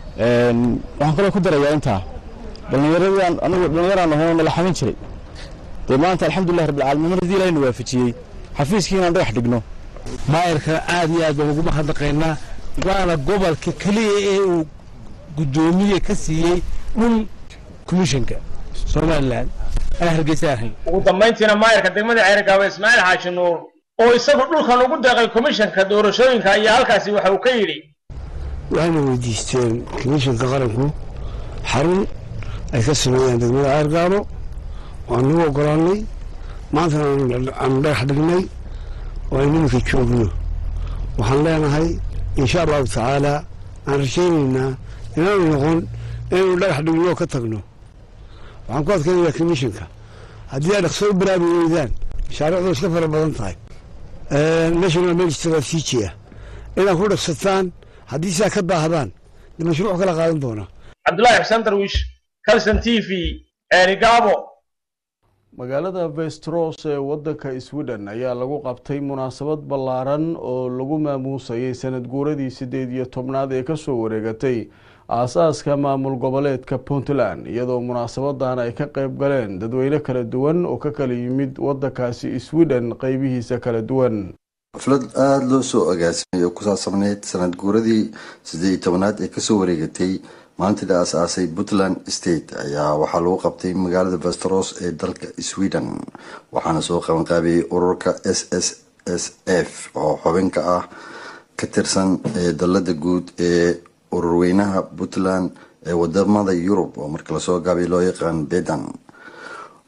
waxaan kaloo ku darayaa intaa dhallinyaradaan anagu dhallinyaraan ahoo nala xamin jiray dee maanta alxamdulilah rabbilcaalamiin mar haddii ilahayna waafajiyey xafiiskii inaan dhagax dhigno maayarka aad iyo aad baan ugu mahadnaqaynaa waana gobolka keliya ee uu guddoomiye ka siiyey dhul komishanka somalilan aan hargeysa ahayn ugu dambayntiina maayarka degmada ceerigaabo ismaaciil xaaji nuur oo isagu dhulkan ugu deeqay komishanka doorashooyinka ayaa halkaasi waxa uu ka yidhi waxayna weydiisteen komishanka qaranku xarun ay ka sameeyaan degmada ceergaabo waanu u ogolaanay maantana aanu dhagax dhignay oo aynu iminka joogno waxaan leenahay insha allahu tacaala aan rajaynaynaa inaanu noqon inaynu dhagax dhigno oo ka tagno waxaan ku adkaynayaa komishanka haddii ay dhaqso u bilaabi weydaan mashaariicdu iska fara badan tahay national meel istraatiiji ah inaad ku dhaqsataan haddii sidaa ka daahdaan de mashruuc kala qaadan doonaa cabdulaahi xuseen darwiish calson t v ceerigaabo magaalada vestros ee wadanka sweden ayaa lagu qabtay munaasabad ballaaran oo lagu maamuusayay sanad guuradii sideed iyo tobnaad ee kasoo wareegatay aasaaska maamul goboleedka puntland iyadoo munaasabadan ay ka qeyb galeen dadweyne kala duwan oo ka kala yimid wadankaasi sweden qeybihiisa kala duwan xaflad aada loo soo agaasimay oo ku saabsanayd sanad guuradii siddeed iyo tobanaad ee kasoo wareegatay maalintii la aas-aasay puntland state ayaa waxaa lagu qabtay magaalada vesteros ee dalka sweden waxaana soo qabanqaabiyey ururka s s s f oo xubinka ah ka tirsan ee dalada guud ee ururweynaha puntland ee wadamada yurub oo marka lasoo gaabay loo yaqaan bedan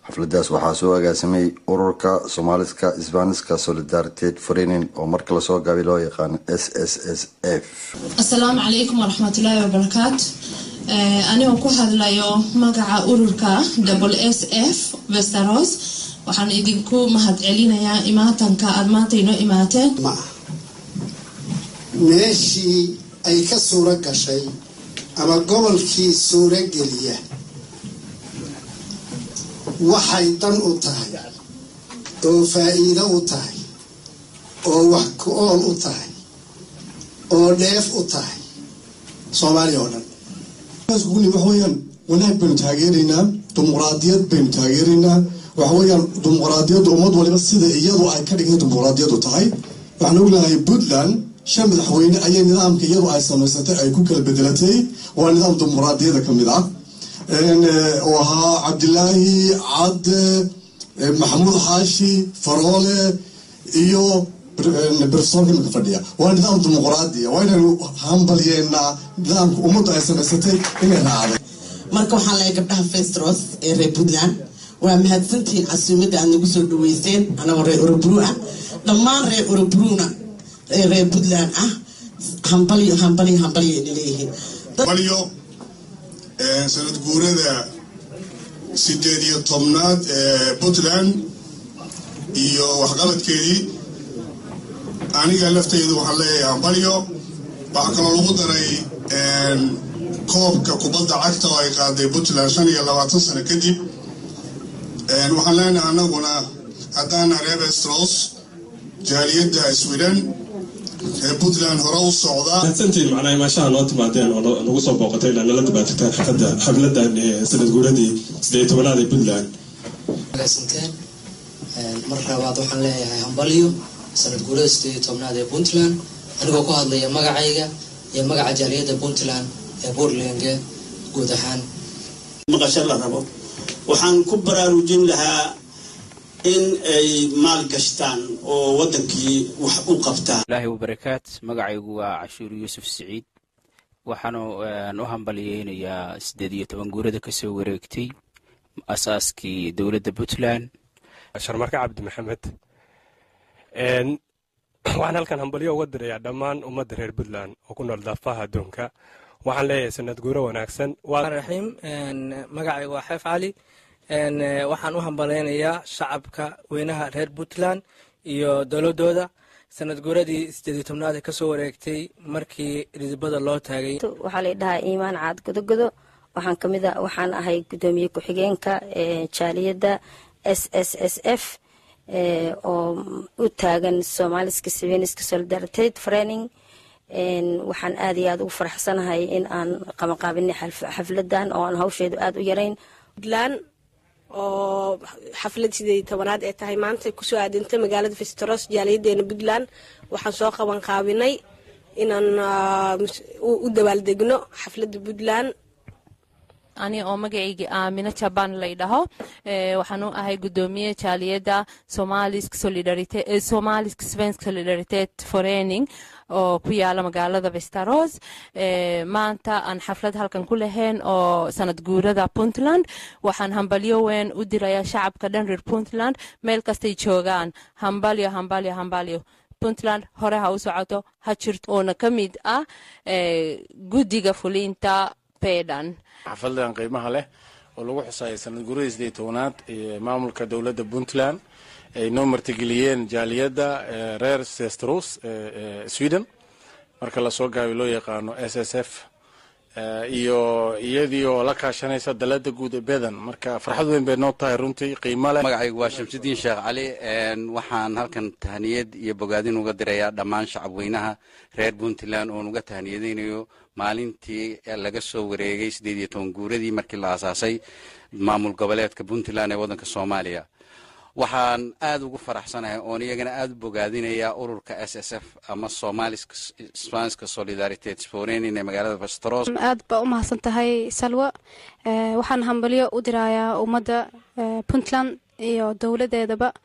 xafladaas waxaa soo agaasimay ururka soomaaliska sbaniska solidariteed forenin oo marka lasoo gaabay loo yaqaano s s s f asalaamu calaykum waraxmatullaahi wabarakaatu anigoo ku hadlayo magaca ururka w s f westeros waxaan idinku mahadcelinayaa imaatanka aada maanta inoo imaateen meeshii ay ka suuro gashay ama gobolkii suuro geliya waxay dan u tahay oo faa-iido u tahay oo wax ku ool u tahay oo dheef u tahay soomaaliya oo dhan waxaweyaan wanaag baynu taageeraynaa dimuqraadiyad baynu taageeraynaa waxaweyaan dimuqraadiyadda ummad waliba sida iyadu ay ka dhigay dimuqraadiyadu tahay waxaan ognahay puntland shan madaxweyne ayay nidaamka iyadu ay samaysatay ay ku kala bedelatay waa nidaam dimuqraadiyada ka mid ah oo ahaa cabdilaahi cadde maxamuud xaashi faroole iyo brofesorka imika fadhiya waa nidaam dimuqraadiya waa inaynu hambalyeennaa nidaamka ummaddu ay samaysatay inay raacday marka waxaan leehay gabdhaha festros ee reer puntland waa mahadsantihiin casuumadda aad nagu soo dhaweyseen anagoo reer orobru ah dhammaan reer orobruna ee reer puntland ah hambalyo hambalyo hambalyo ayna leeyihiin hambalyo sanad guurada sideed iyo tobnaad ee puntland iyo waxqabadkeedii aniga lafteydu waxaan leeyahay hambalyo waxaa kaloo lagu daray koobka kubadda cagta oo ay qaaday puntland shan iyo labaatan sano kadib waxaan leenahay anaguna haddaana reer westros jaaliyadda sweden ee puntland hore u socdaa mahadsantiin macnaha imaashaha noo timaadeen oo nagu soo booqatay inaa nala dabaatagtaan xafada xafladan sanad guuradii sideed tobanaad ee puntland agaasanteen mar labaad waxaan leeyahay hambalyo sanad guurada sideed iyo tobnaad ee puntland anigoo ku hadlaya magacayga iyo magaca jaaliyadda puntland ee puntlandga guud ahaan maqasho la rabo waxaan ku baraarujin lahaa in ay maal gashtaan oo waddankii wax u qabtaan ilaahi wabarakaat magacaygu waa cashuur yuusuf siciid waxaanu u hambalyeynayaa siddeed iyo toban guurada ka soo wareegtay asaaskii dowladda puntland sharmarka cabdi maxamed waxaan halkan hambalyo uga dirayaa dhammaan ummadda reer puntland oo ku nool daafaha adduunka waxaan leeyahay sanad guuro wanaagsan raxiim magacaygu waa xeef cali waxaan u hambaleynayaa shacabka weynaha reer puntland iyo dowladooda sanad guuradii sideed tobnaad ee kasoo wareegtay markii ridibada loo taagay waxaa la dhahaa iimaan caad godogodo waxaan kamid a waxaan ahay gudoomiye ku-xigeenka jaaliyadda s s s f oo u taagan somaliska sveniska solidariteed freining waxaan aad iyo aad ugu faraxsanahay in aan qabanqaabinay xafladan oo aan hawsheedu aada u yarayn oo xaflad sideed tobanaad ee tahay maanta kusoo aadintay magaalada vestros jaaliyadeena puntland waxaan soo qaban qaabinay inaan u dabaaldegno xafladda puntland ani oo magacayga aamino jaban laydhaho waxaan u ahay gudoomiye jaaliyadda somalisk svensk solidaritet forening oo ku yaala magaalada vestaros maanta aan xaflad halkan ku lahayn oo sanad guurada puntland waxaan hambalyo weyn u dirayaa shacabka dhan reer puntland meel kastay joogaan hambalyo hambalyo hambalyo puntland hore ha u socoto ha jirto oona ka mid ah guddiga fulinta pedan xafaladan qiimaha leh oo lagu xusaayay sanad guuradii sideed tobanaad ee maamulka dowladda puntland ay noo martigeliyeen jaaliyadda reer sestros sweden marka lasoo gaabiy loo yaqaano s s f iyo iyadii oo la kaashanaysa dalada guud ee bedan marka farxad weyn bay noo tahay runtii qiimo leh magacaygu waa shamsudiin sheekh cali waxaan halkan tahaniyad iyo bogaadin uga dirayaa dhammaan shacabweynaha reer puntland oon uga tahaniyadaynayo maalintii laga soo wareegay siddeed iyo toban guuradii markii la aasaasay maamul goboleedka puntland ee waddanka soomaaliya waxaan aad ugu faraxsanahay oon iyagana aad u bogaadinayaa ururka s s f ama somaliska spanska solidariteet forenin ee magaalada vestros aad baa u mahadsan tahay salwa waxaan hambalyo u dirayaa ummadda puntland iyo dowladeedaba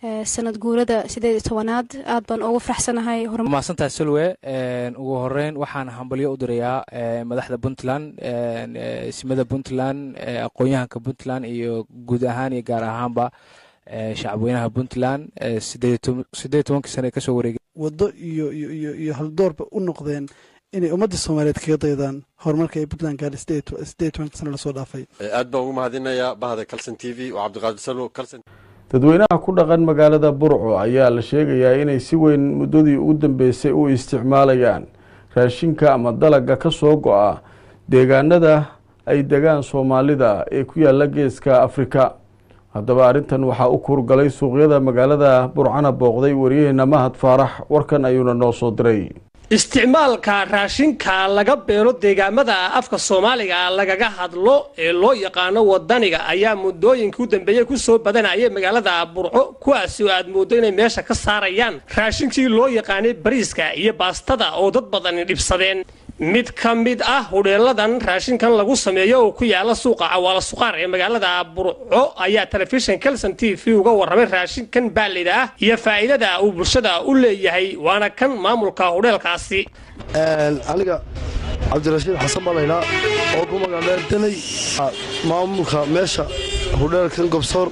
sanad guurada sideed iyo tobanaad aad baan ugu faraxsanahay mahadsantahay sulwe ugu horeyn waxaan hambalyo u dirayaa madaxda puntland simada puntland aqoon-yahanka puntland iyo guud ahaan iyo gaar ahaanba shacabweynaha puntland sideed tobankii sane kasoo wareegay waddo iyo iyo haldoorba u noqdeen inay ummadda soomaaliyeed kaga daydaan horumarka ay puntland gaadhay sideed tobankii sane lasoo dhaafay aad baan ugu mahadinayaa bahda calson t v oo cabdiqaadir salo calson dadweynaha ku dhaqan magaalada burco ayaa la sheegayaa inay si weyn muddadii ugu dambeysay u isticmaalayaan raashinka ama dalaga ka soo go-a deegaanada ay degaan soomaalida ee ku yaala geeska afrika haddaba arrintan waxaa u kuurgalay suuqyada magaalada burcana booqday waryaheena mahad faarax warkan ayuuna noo soo diray isticmaalka raashinka laga beero deegaamada afka soomaaliga lagaga hadlo ee loo yaqaano wadaniga ayaa muddooyinkii u dambeeyey ku soo badanayay magaalada burco kuwaasi oo aad mooddo inay meesha ka saarayaan raashinkii loo yaqaanay bariiska iyo baastada oo dad badani dhibsadeen mid ka mid ah hudheeladan raashinkan lagu sameeyo oo ku yaala suuqa cawaala suqaar ee magaalada burco ayaa telefishin kelson t v uga warramay raashinkan baalida ah iyo faa'iidada uu bulshada u leeyahay waana kan maamulka hudheelkaasi aniga cabdirashiid xasan balaylaa oo ku magacdheer danay maamulka meesha hudheelkan gobsoor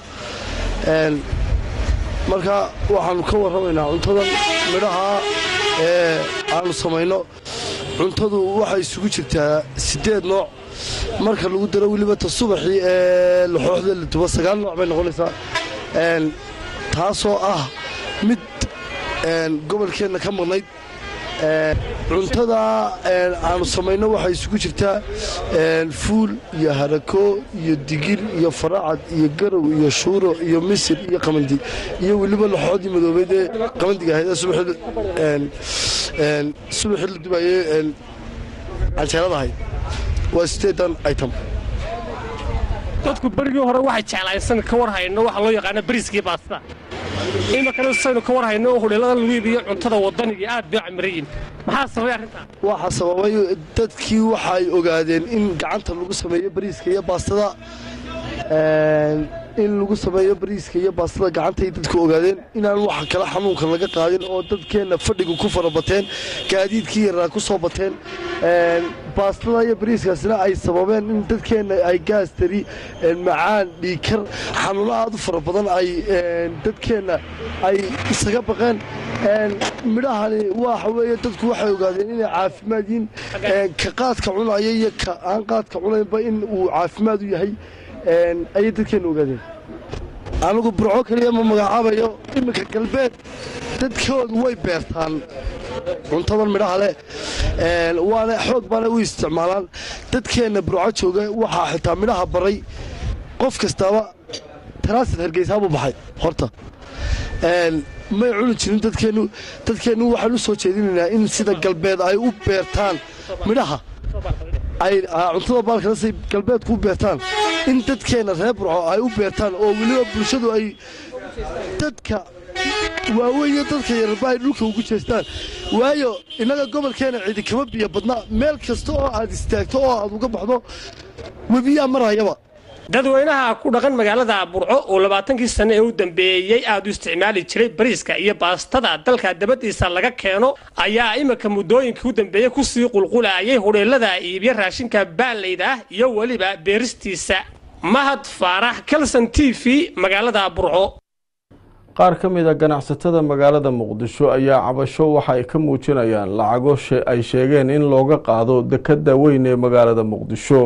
marka waxaanu ka warramaynaa cuntadan midhaha ee aanu samayno cuntadu waxay isugu jirtaa siddeed nooc marka lagu daro weliba ta subaxii ee laxooxda la duba sagaal nooc bay noqonaysaa taasoo ah mid gobolkeenna ka maqnayd cuntada aanu samayno waxay isugu jirtaa fuul iyo harako iyo digir iyo faracad iyo garow iyo shuuro iyo misir iyo qamandi iyo weliba laxoodii madoobeyd ee qamandiga ahayd subaxii la dubayey canjeerada ahayd waa sideedan item dadku berigii hore waxay jeclaysan ka war hayno waxa loo yaqaana bariiskii baastada iminkana saynu ka war hayno oo hudheelada lagu iibiyo cuntada wadanigii aad bay camirayin maxaa sababay arrintaa waxaa sababay dadkii waxay ogaadeen in gacanta lagu sameeyo bariiska iyo baastada in lagu sameeyo bariiska iyo baastada gacantay dadku ogaadeen inaan waxa kale xanuunka laga qaadin oo dadkeenna fadhiga ku fara bateen gaadiidkii yaraa ku soo bateen baastada iyo bariiskaasina ay sababeen in dadkeenna ay gaastari macaan dhiikar xanuuno aad u fara badan ay dadkeenna ay isaga baqeen midhahani waxa weeye dadku waxay ogaadeen inay caafimaad yihiin ka qaadka cunaya iyo ka aan qaadka cunaynba in uu caafimaad u yahay ayay dadkeenna ogaadeen anigu burco keliya ma magacaabayo iminka galbeed dadkoodu way beertaan cuntadan midhaha leh waana xoog baana u isticmaalaan dadkeenna burco jooga waxaa xitaa midhaha baray qof kastaaba taraasid hargeysaabuu baxay horta may cuni jirin dadkeennu dadkeennu waxaan u soo jeedinaynaa in sida galbeed ay u beertaan midhaha ay cuntada baalkanasay galbeedku u beertaan in dadkeenna reer burco ay u beertaan oo weliba bulshadu ay dadka waaweyn iyo dadka yararba ay dhulka ugu jeestaan waayo innaga gobolkeenna cidi kama biyo badna meel kasta oo aad istaagto oo aad uga baxdo webiyaa marayaba dadweynaha ku dhaqan magaalada burco oo labaatankii sane ee u dambeeyey aad u isticmaali jiray bariiska iyo baastada dalka dabadiisa laga keeno ayaa iminka muddooyinkii u dambeeyey kusii qulqulayay hudheelada iibyo raashinka baallayda ah iyo weliba beeristiisa mahad faarax kalson t v magaalada burco qaar ka mid a ganacsatada magaalada muqdisho ayaa cabasho waxa ay ka muujinayaan lacago ay sheegeen in looga qaado dekadda weyn ee magaalada muqdisho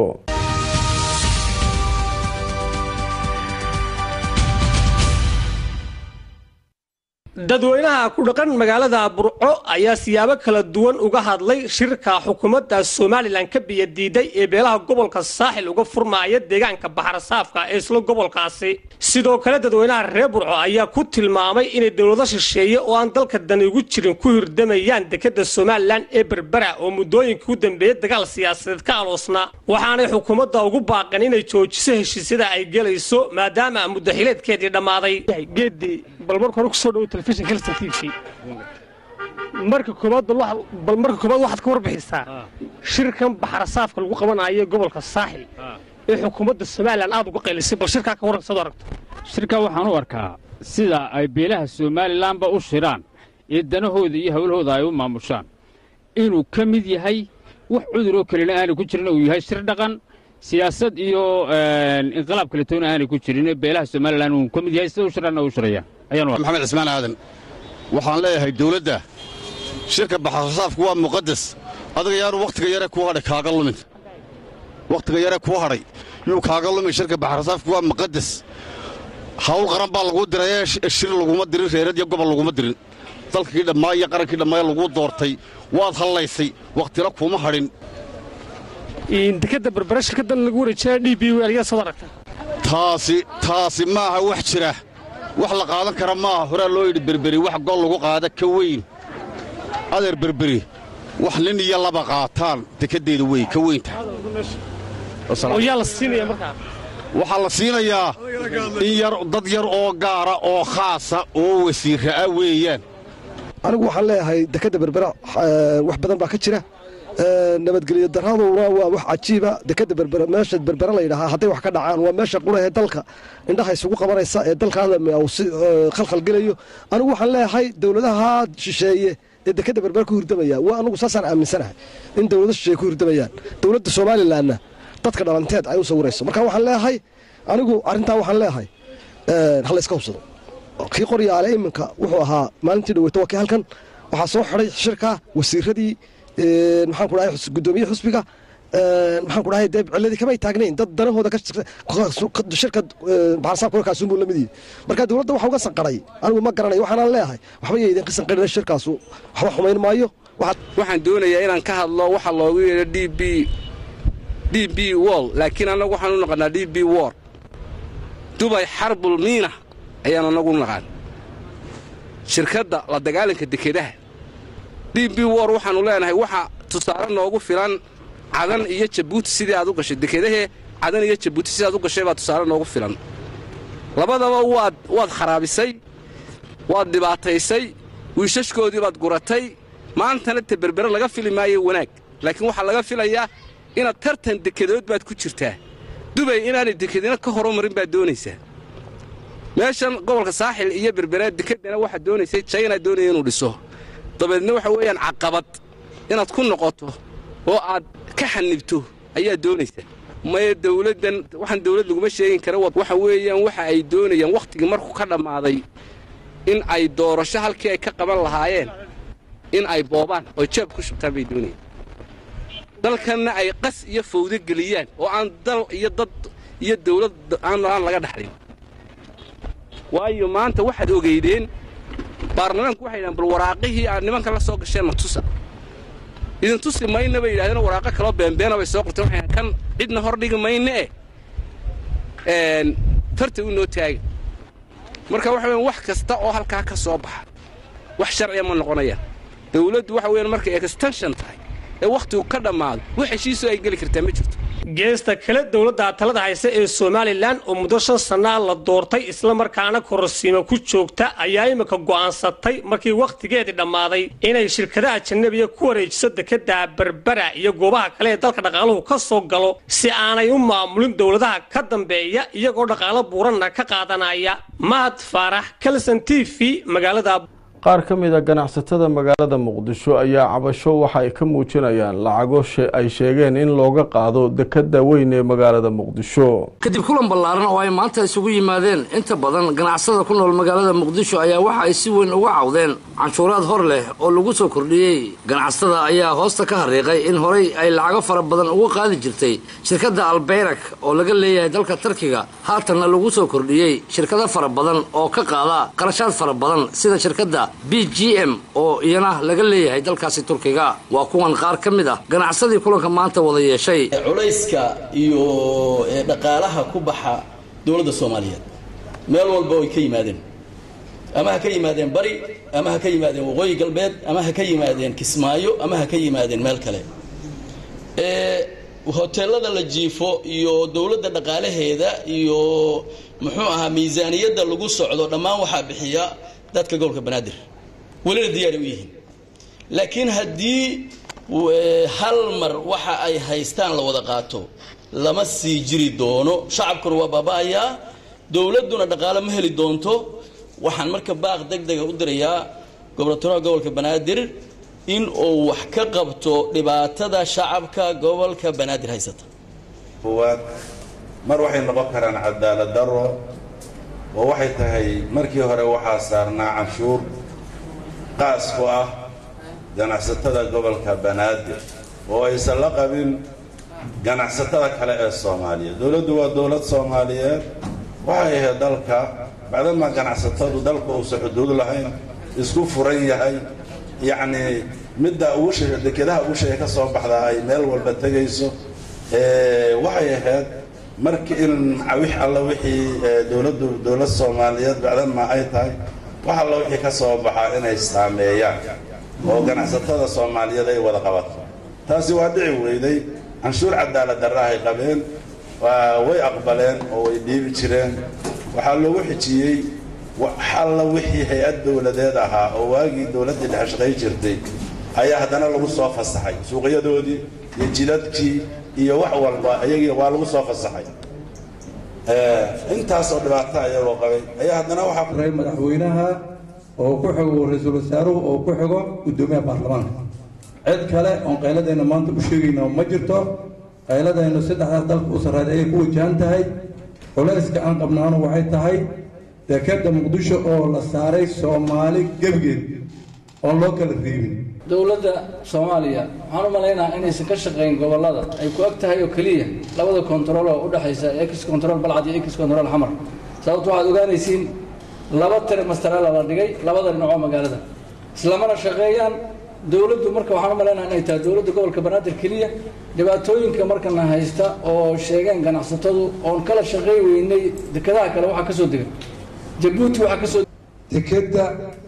dadweynaha ku dhaqan magaalada burco ayaa siyaabo kala duwan uga hadlay shirka xukuumadda somalilan ka biyadiiday ee beelaha gobolka saaxil uga furmaaya deegaanka baxrasaafka ee isla gobolkaasi sidoo kale dadweynaha reer burco ayaa ku tilmaamay inay dowlado shisheeye oo aan dalka dani ugu jirin ku hirdamayaan dekadda somalilan ee berbera oo muddooyinkii u dambeeyey dagaal siyaasadeed ka aloosnaa waxaanay xukuumadda ugu baaqeen inay joojiso heshiisyada ay gelayso maadaama muddaxileedkeedii dhammaaday bal marka hore kusoo dhawo telefishin kelson t v marka koobaad bal marka koobaad waxaad ka warbixisaa shirkan baxrasaafka lagu qabanayo gobolka saaxil ee xukuumadda somalilan aad uga qaylisay bal shirkaa ka warran sad aragto shirka waxaan u arkaa sida ay beelaha somalilanba u shiraan ee danahooda iyo howlahooda ay u maamushaan inuu ka mid yahay wax cuduroo kalena aanay ku jirin uu yahay shir dhaqan siyaasad iyo inqilaab kaletoona aanay ku jirin beelaha somalilan uu ka mid yahay sida u shiraanna u shirayaan maxamed cismaan aadan waxaan leeyahay dawladda shirka baxarsaafku waa muqadas adiga yaanu wakhtiga yare kuu hadhay kaaga lumin wakhtiga yare kuu hadhay yuu kaaga lumin shirka baxarsaafku waa muqadas hawl qaran baa laguu dirayee shir laguma dirin reerad iyo gobol laguma dirin dalkii dhammaa iyo qarankii dhammaaya laguu doortay waad hallaysay wakhtina kuuma hadhin dekadda berbere shirkaddan lagu wareejinaya d b w ayaa soo aragta taasi taasi maaha wax jira wax la qaadan kara maaha horaa loo yidhi berberi wax gol lagu qaada ka weyn adeer berberi wax nin iyo laba qaataan dekaddeeda wey ka weynta oo yaa la siinaya markaa waxaa la siinayaa in yar dad yar oo gaara oo khaasa oo wasiirra ah weeyaan anigu waxaan leeyahay dekadda berbera wax badan baa ka jira nabadgelyo daraduna waa wax cajiiba dekadda berbera meesha berbera la yidhahaa hadday wax ka dhacaan waa meesha qura ee dalka indhaha isugu qabanaysa ee dalkaada si khalkhalgelayo anigu waxaan leeyahay dowladaha shisheeye ee dekadda berbera ku hurdamaya waa anigu saasaan aaminsanahay in dowlado shisheeye ku hurdamayaan dowladda somalilanna dadka dhalanteed ay u sawirayso marka waxaan leeyahay anigu arrintaa waxaan leeyahay hala iska hubsado kii qoryaale iminka wuxuu ahaa maalintii dhaweyto waa kii halkan waxaa soo xidhay shirka wasiiradii maxaan ku dhahay guddoomiye xusbiga maxaan ku dhahay dee ciladii kamay taagnayn dad danahooda shirka baxarsaabka warkaasuunbuu la mid yihi marka dowladda waxa uga sanqaray anigu ma garanayo waxaanaan leeyahay waxba ya idinka sanqarina shirkaasu waxba xumayn maayo waxaan doonayaa inaan ka hadlo waxa loogu yeedho d b d b wall laakiin annagu waxaan u naqannaa d b wor dubay xarbul miina ayaan annagu u naqaan shirkadda la dagaalanka dekedaha d b wor waxaannu leenahay waxa tusaale noogu filan cadan iyo jabuuti sidii aad u gashay dekedahee cadan iyo jabuuti sidii aad u gashay baa tusaale noogu filan labadaba waad waad kharaabisay waad dhibaataysay wiishashkoodii baad guratay maantana te berbere laga fili maayo wanaag laakiin waxaa laga filayaa inaad tartan dekedood baad ku jirtaa dubay inaanay dekedina ka horumarin baad doonaysaa meeshan gobolka saaxil iyo berbere dekedana waxaad doonaysay jayna doonaya inuu dhiso dabeedna waxa weeyaan caqabad inaad ku noqoto oo aad ka xanibto ayaad doonaysaa maya dawladdan waxaan dawlad laguma sheegin kara waxa weeyaan waxa ay doonayaan wakhtigii markuu ka dhammaaday in ay doorasho halkii ay ka qaban lahaayeen in ay boobaan oo jeeb ku shubtaan bay doonayaan dalkanna ay qas iyo fawdo geliyaan oo aan dal iyo dad iyo dawlad aan laga dhaxlin waayo maanta waxaad ogeydeen baarlamaanku waxay yidhahan bal waraaqihii aad nimanka la soo gasheen ma tusa idin tusi mayna bay yidhahdeen waraaqo kaloo beenbeena bay soo qorteen waxay kan cidna hor dhigi mayne eh farta u noo taaga marka waxa weyan wax kasta oo halkaa ka soo baxa wax sharciya ma noqonayaan dawladdu waxa weeyaan markay extension tahay ee wakhtigu ka dhammaado wax heshiisoo ay geli kartaa ma jirto geesta kale dowladda talada hayse ee somalilan oo muddo shan sannaa la doortay islamarkaana kororsiima ku joogta ayaa iminka go'aansatay markii wakhtigeedii dhammaaday inay shirkadaha ajanabiga ku wareejiso dekadda berbera iyo goobaha kale ee dalka dhaqaaluhu ka soo galo si aanay u maamulin dowladaha ka dambeeya iyagoo dhaqaalo buuranna ka qaadanaya mahad faarax kalson t v magaalada qaar ka mid a ganacsatada magaalada muqdisho ayaa cabasho waxa ay ka muujinayaan lacago ay sheegeen in looga qaado dekada weyn ee magaalada muqdisho kadib kulan ballaaran oo ay maanta isugu yimaadeen inta badan ganacsada ku nool magaalada muqdisho ayaa waxa ay si weyn uga cawdeen canshuuraad hor leh oo lagu soo kordhiyey ganacsatada ayaa hoosta ka hariiqay in horay ay lacago fara badan uga qaadi jirtay shirkadda albayrak oo laga leeyahay dalka tarkiga haatanna lagu soo kordhiyey shirkado fara badan oo ka qaada qarashaad fara badan sida shirkadda b g m oo iyana laga leeyahay dalkaasi turkiga waa kuwan qaar ka mid ah ganacsadii kulanka maanta wada yeeshay culayska iyo dhaqaalaha ku baxa dowladda soomaaliyeed meel walba ay ka yimaadeen ama ha ka yimaadeen bari ama ha ka yimaadeen waqooyi galbeed ama ha ka yimaadeen kismaayo ama ha ka yimaadeen meel kale hoteelada la jiifo iyo dowladda dhaqaalaheeda iyo muxuu ahaa miisaaniyadda lagu socdo dhammaan waxaa bixiya dadka gobolka banaadir welina diyaaray u yihiin laakiin haddii hal mar waxa ay haystaan la wada qaato lama sii jiri doono shacabkuna waa baaba'ayaa dowladduna dhaqaale ma heli doonto waxaan marka baaq deg dega u dirayaa gobernatoraha gobolka banaadir in uu wax ka qabto dhibaatada shacabka gobolka banaadir haysata kuwaad mar waxay noqon karaan cadaalad darro oo waxay tahay markii hore waxaa saarnaa canshuur qaas ku ah ganacsatada gobolka banaadir oo aysan la qabin ganacsatada kale ee soomaaliyeed dowladdu waa dowlad soomaaliyeed waxay ahayd dalka bacdamaa ganacsatadu dalka uusan xuduud lahayn isku furan yahay yacnii midda ugu shay dekedaha ugu shaya ka soo baxdaa ay meel walba tegayso waxay ahayd markii in wix alla wixii dowladdu dowlad soomaaliyeed bacdamaa ay tahay wax alla wixii ka soo baxaa inay saameeyaan oo ganacsatada soomaaliyeed ay wada qabato taasi waa dhici weyday canshuur cadaalad darraahay qabeen way aqbaleen oo way dhiibi jireen waxaa loogu xijiyey alla wixii hay-ad dowladeed ahaa oo waagii dowladdii dhexe shaqay jirtay ayaa haddana lagu soo fasaxay suuqyadoodii iyo jidadkii iyo wax walba iyagii waa lagu soo fasaxay intaasoo dhibaato ayagoo qabay ayaa haddana waxaa madaxweynaha oo ku xigo ra-iisul wasaaruhu oo ku xigo guddoomiyaha baarlamaanka cid kale oon qayladayna maanta u sheegayna ma jirto qayladaynu saddexdaas dalka u sarreed ayay ku wajahan tahay culayska aan qabnaanu waxay tahay dekadda muqdisho oo la saaray soomaali gebigeed oon loo kala reebin dowladda soomaaliya waxaan u malaynaha inaysan ka shaqayn gobollada ay ku ag tahay oo keliya labada kontarool oo u dhexaysa ex control balcad iyo ex control xamar sababto waxaad ogaanaysiin laba tiri mastarela la dhigay labada dhinacoo magaalada islamana shaqeeyaan dowladdu marka waxaan u malaynaha inay tahay dowladda gobolka banaadir keliya dhibaatooyinka markana haysta oo sheegeen ganacsatadu oon kala shaqey weynay dekadaha kale waxaa ka soo dega jabuuti waxaa ka soo dekedda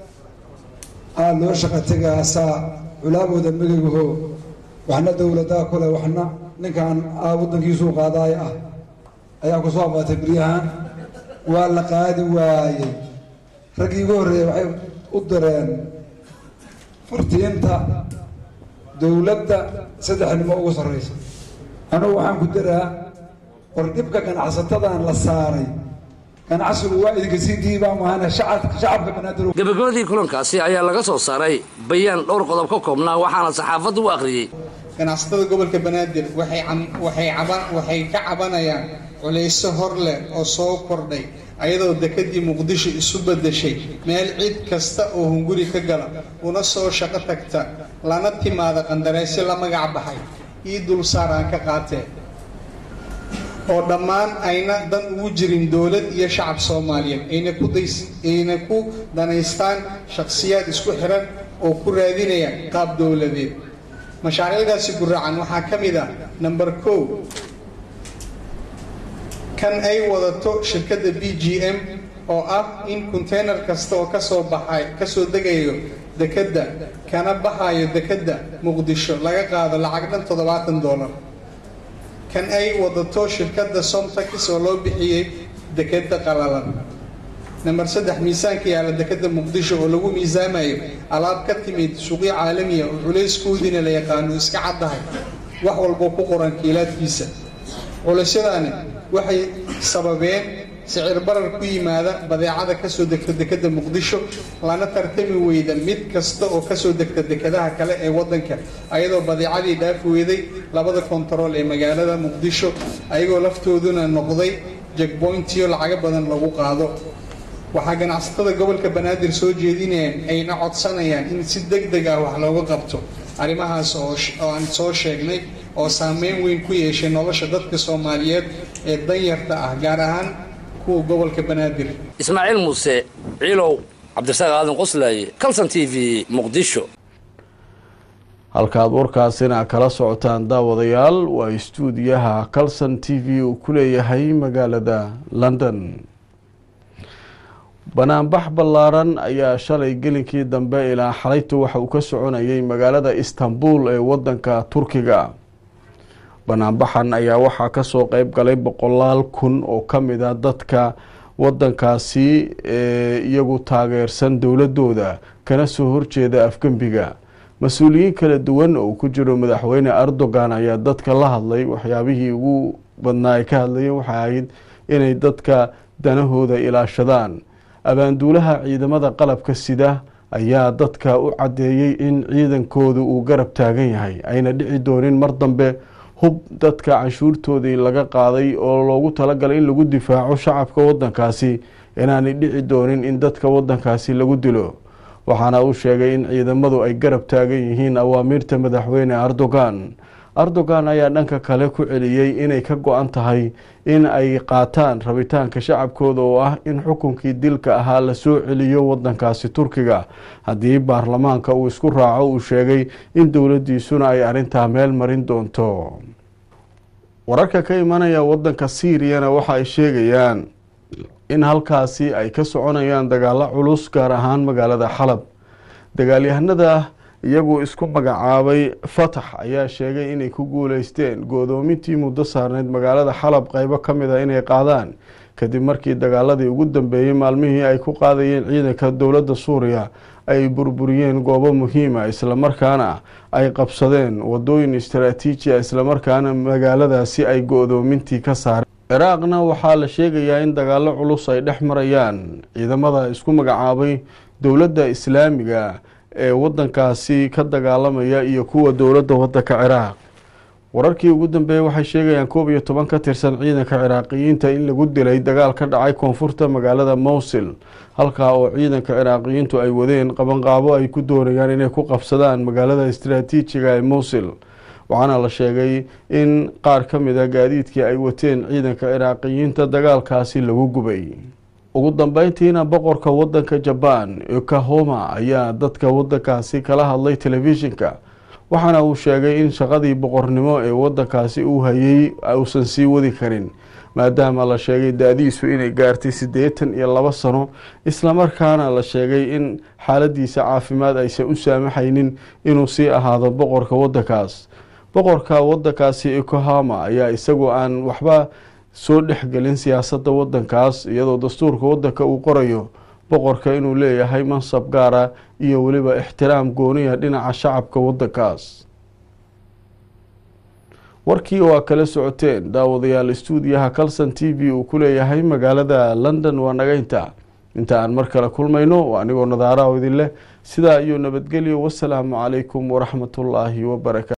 aada loo shaqa tegaasaa culaabooda megagaho waxna dowladaa kule waxna ninkan aa waddankiisuu qaadaaya ah ayaa ku soo abaatay beryahan waa la qaadi waayey raggii ugu horreeyey waxay u direen fartiinta dowladda saddexnimo ugu sarraysa anugu waxaan ku daraa war dhibka ganacsatadan la saaray ganacsigu waa idinka sii diibaa maahana shacabka banaadir gabagabadii kulankaasi ayaa laga soo saaray bayaan dhowr qodob ka koobnaa waxaana saxaafaddu u akhriyey ganacsatada gobolka banaadir waxay ka cabanayaan culayso hor leh oo soo kordhay ayadoo dekedii muqdisho isu beddeshay meel cid kasta oo hunguri ka gala una soo shaqo tagta lana timaada qandareysyo la magac baxay ii dulsaar aan ka qaatee oo dhammaan ayna dan ugu jirin dowlad iyo shacab soomaaliyeed ayna ku danaystaan shakhsiyaad isku xiran oo ku raadinaya qaab dowladeed mashaariicdaasi guracan waxaa ka mid ah number kow kan ay wadato shirkadda b g m oo ah in konteynar kasta oo kasoo baxay kasoo degayo dekedda kana baxayo dekedda muqdisho laga qaado lacag dhan toddobaatan dollar kan ay wadato shirkadda somtax oo loo bixiyey dekedda qalalan namber saddex miisaanka yaalla dekedda muqdisho oo lagu miisaamayo alaab ka timid suuqyo caalamiya oo culayskoodiina la yaqaano iska caddahay wax walboo ku qoran kiilaadkiisa culaysyadaani waxay sababeen sicir barar ku yimaada badeecada kasoo degta dekedda muqdisho lana tartami weyda mid kasta oo kasoo degta dekedaha kale ee waddanka ayadoo badeecadii dhaafi weyday labada kontarool ee magaalada muqdisho ayagoo laftooduna noqday jegboyntiyo lacago badan lagu qaado waxaa ganacsatada gobolka banaadir soo jeedinayaan ayna codsanayaan in si deg deg ah wax looga qabto arrimahaas oo aan soo sheegnay oo saameyn weyn ku yeeshay nolosha dadka soomaaliyeed ee danyarta ah gaar ahaan kuwa gobolka banaadir ismaaciil muuse ciilow cabdirasaaq aadan qoslaaye calson t v muqdisho halkaad warkaasina kala socotaan daawadayaal waa istuudiyaha calson t v uu ku leeyahay magaalada london banaanbax ballaaran ayaa shalay gelinkii dambe ilaa xalaytu waxa uu ka soconayay magaalada istanbul ee wadanka turkiga banaanbaxan ayaa waxaa kasoo qeyb galay boqolaal kun oo kamid a dadka wadankaasi ee iyagu taageersan dowladooda kana soo horjeeda afgembiga mas-uuliyiin kala duwan oo ku jiro madaxweyne erdogan ayaa dadka la hadlay waxyaabihii ugu badnaa ay ka hadlayeen waxay ahayd inay dadka danahooda ilaashadaan abaanduulaha ciidamada qalabka sida ayaa dadka u caddeeyey in ciidankoodu uu garab taagan yahay ayna dhici doonin mar dambe hub dadka canshuurtoodii laga qaaday oo loogu talagalay in lagu difaaco shacabka wadankaasi inaanay dhici doonin in dadka wadankaasi lagu dilo waxaana uu sheegay in ciidamadu ay garab taagan yihiin awaamiirta madaxweyne erdogan erdogan ayaa dhanka kale ku celiyey inay ka go-an tahay in ay qaataan rabitaanka shacabkooda oo ah in xukunkii dilka ahaa la soo celiyo wadankaasi turkiga haddii baarlamaanka uu isku raaco uu sheegay in dowladiisuna ay arrintaa meel marin doonto wararka ka imanaya wadanka siiriyana waxa ay sheegayaan in halkaasi ay ka soconayaan dagaalo culus gaar ahaan magaalada xalab dagaalyahanada iyagu isku magacaabay fatax ayaa sheegay inay ku guuleysteen goodoomintii muddo saarneyd magaalada xalab qeybo ka mid a inay qaadaan kadib markii dagaaladii ugu dambeeyey maalmihii ay ku qaadayeen ciidanka dowladda suuriya ay burburiyeen goobo muhiima islamarkaana ay qabsadeen wadooyin istaraatiijiya islamarkaana magaaladaasi ay go-doomintii ka saareen ciraaqna waxaa la sheegayaa in dagaalo culus ay dhex marayaan ciidamada isku magacaabay dowladda islaamiga ee wadankaasi ka dagaalamaya iyo kuwa dowladda wadanka ciraaq wararkii ugu dambeeyey waxay sheegayaan koob iyo toban ka tirsan ciidanka ciraaqiyiinta in lagu dilay dagaal ka dhacay koonfurta magaalada mowsil halkaa oo ciidanka ciraaqiyiintu ay wadeen qabanqaabo ay ku doonayaan inay ku qabsadaan magaalada istaraatiijiga ee mowsil waxaana la sheegay in qaar ka mid a gaadiidkii ay wateen ciidanka ciraaqiyiinta dagaalkaasi lagu gubay ugu dambeyntiina boqorka wadanka jabaan okahoma ayaa dadka wadankaasi kala hadlay telefishinka waxaana uu sheegay in shaqadii boqornimo ee wadankaasi uu hayay uusan sii wadi karin maadaama la sheegay da-diisu inay gaartay siddeetan iyo labo sano islamarkaana la sheegay in xaaladiisa caafimaad aysan u saamaxaynin inuu sii ahaado boqorka wadankaas boqorka wadankaasi okohama ayaa isagoo aan waxba soo dhexgelin siyaasadda wadankaas iyadoo dastuurka wadanka uu qorayo boqorka inuu leeyahay mansab gaara iyo weliba ixtiraam gooniya dhinaca shacabka wadankaas warkii oo aa kala socoteen daawadayaal istuudiyaha calson t v uu ku leeyahay magaalada london waa nagaynta inta aan mar kale kulmayno waa anigoo nadaaraha idin leh sidaa iyo nabadgelyo wasalaamu calaykum waraxmatullaahi wabarakatu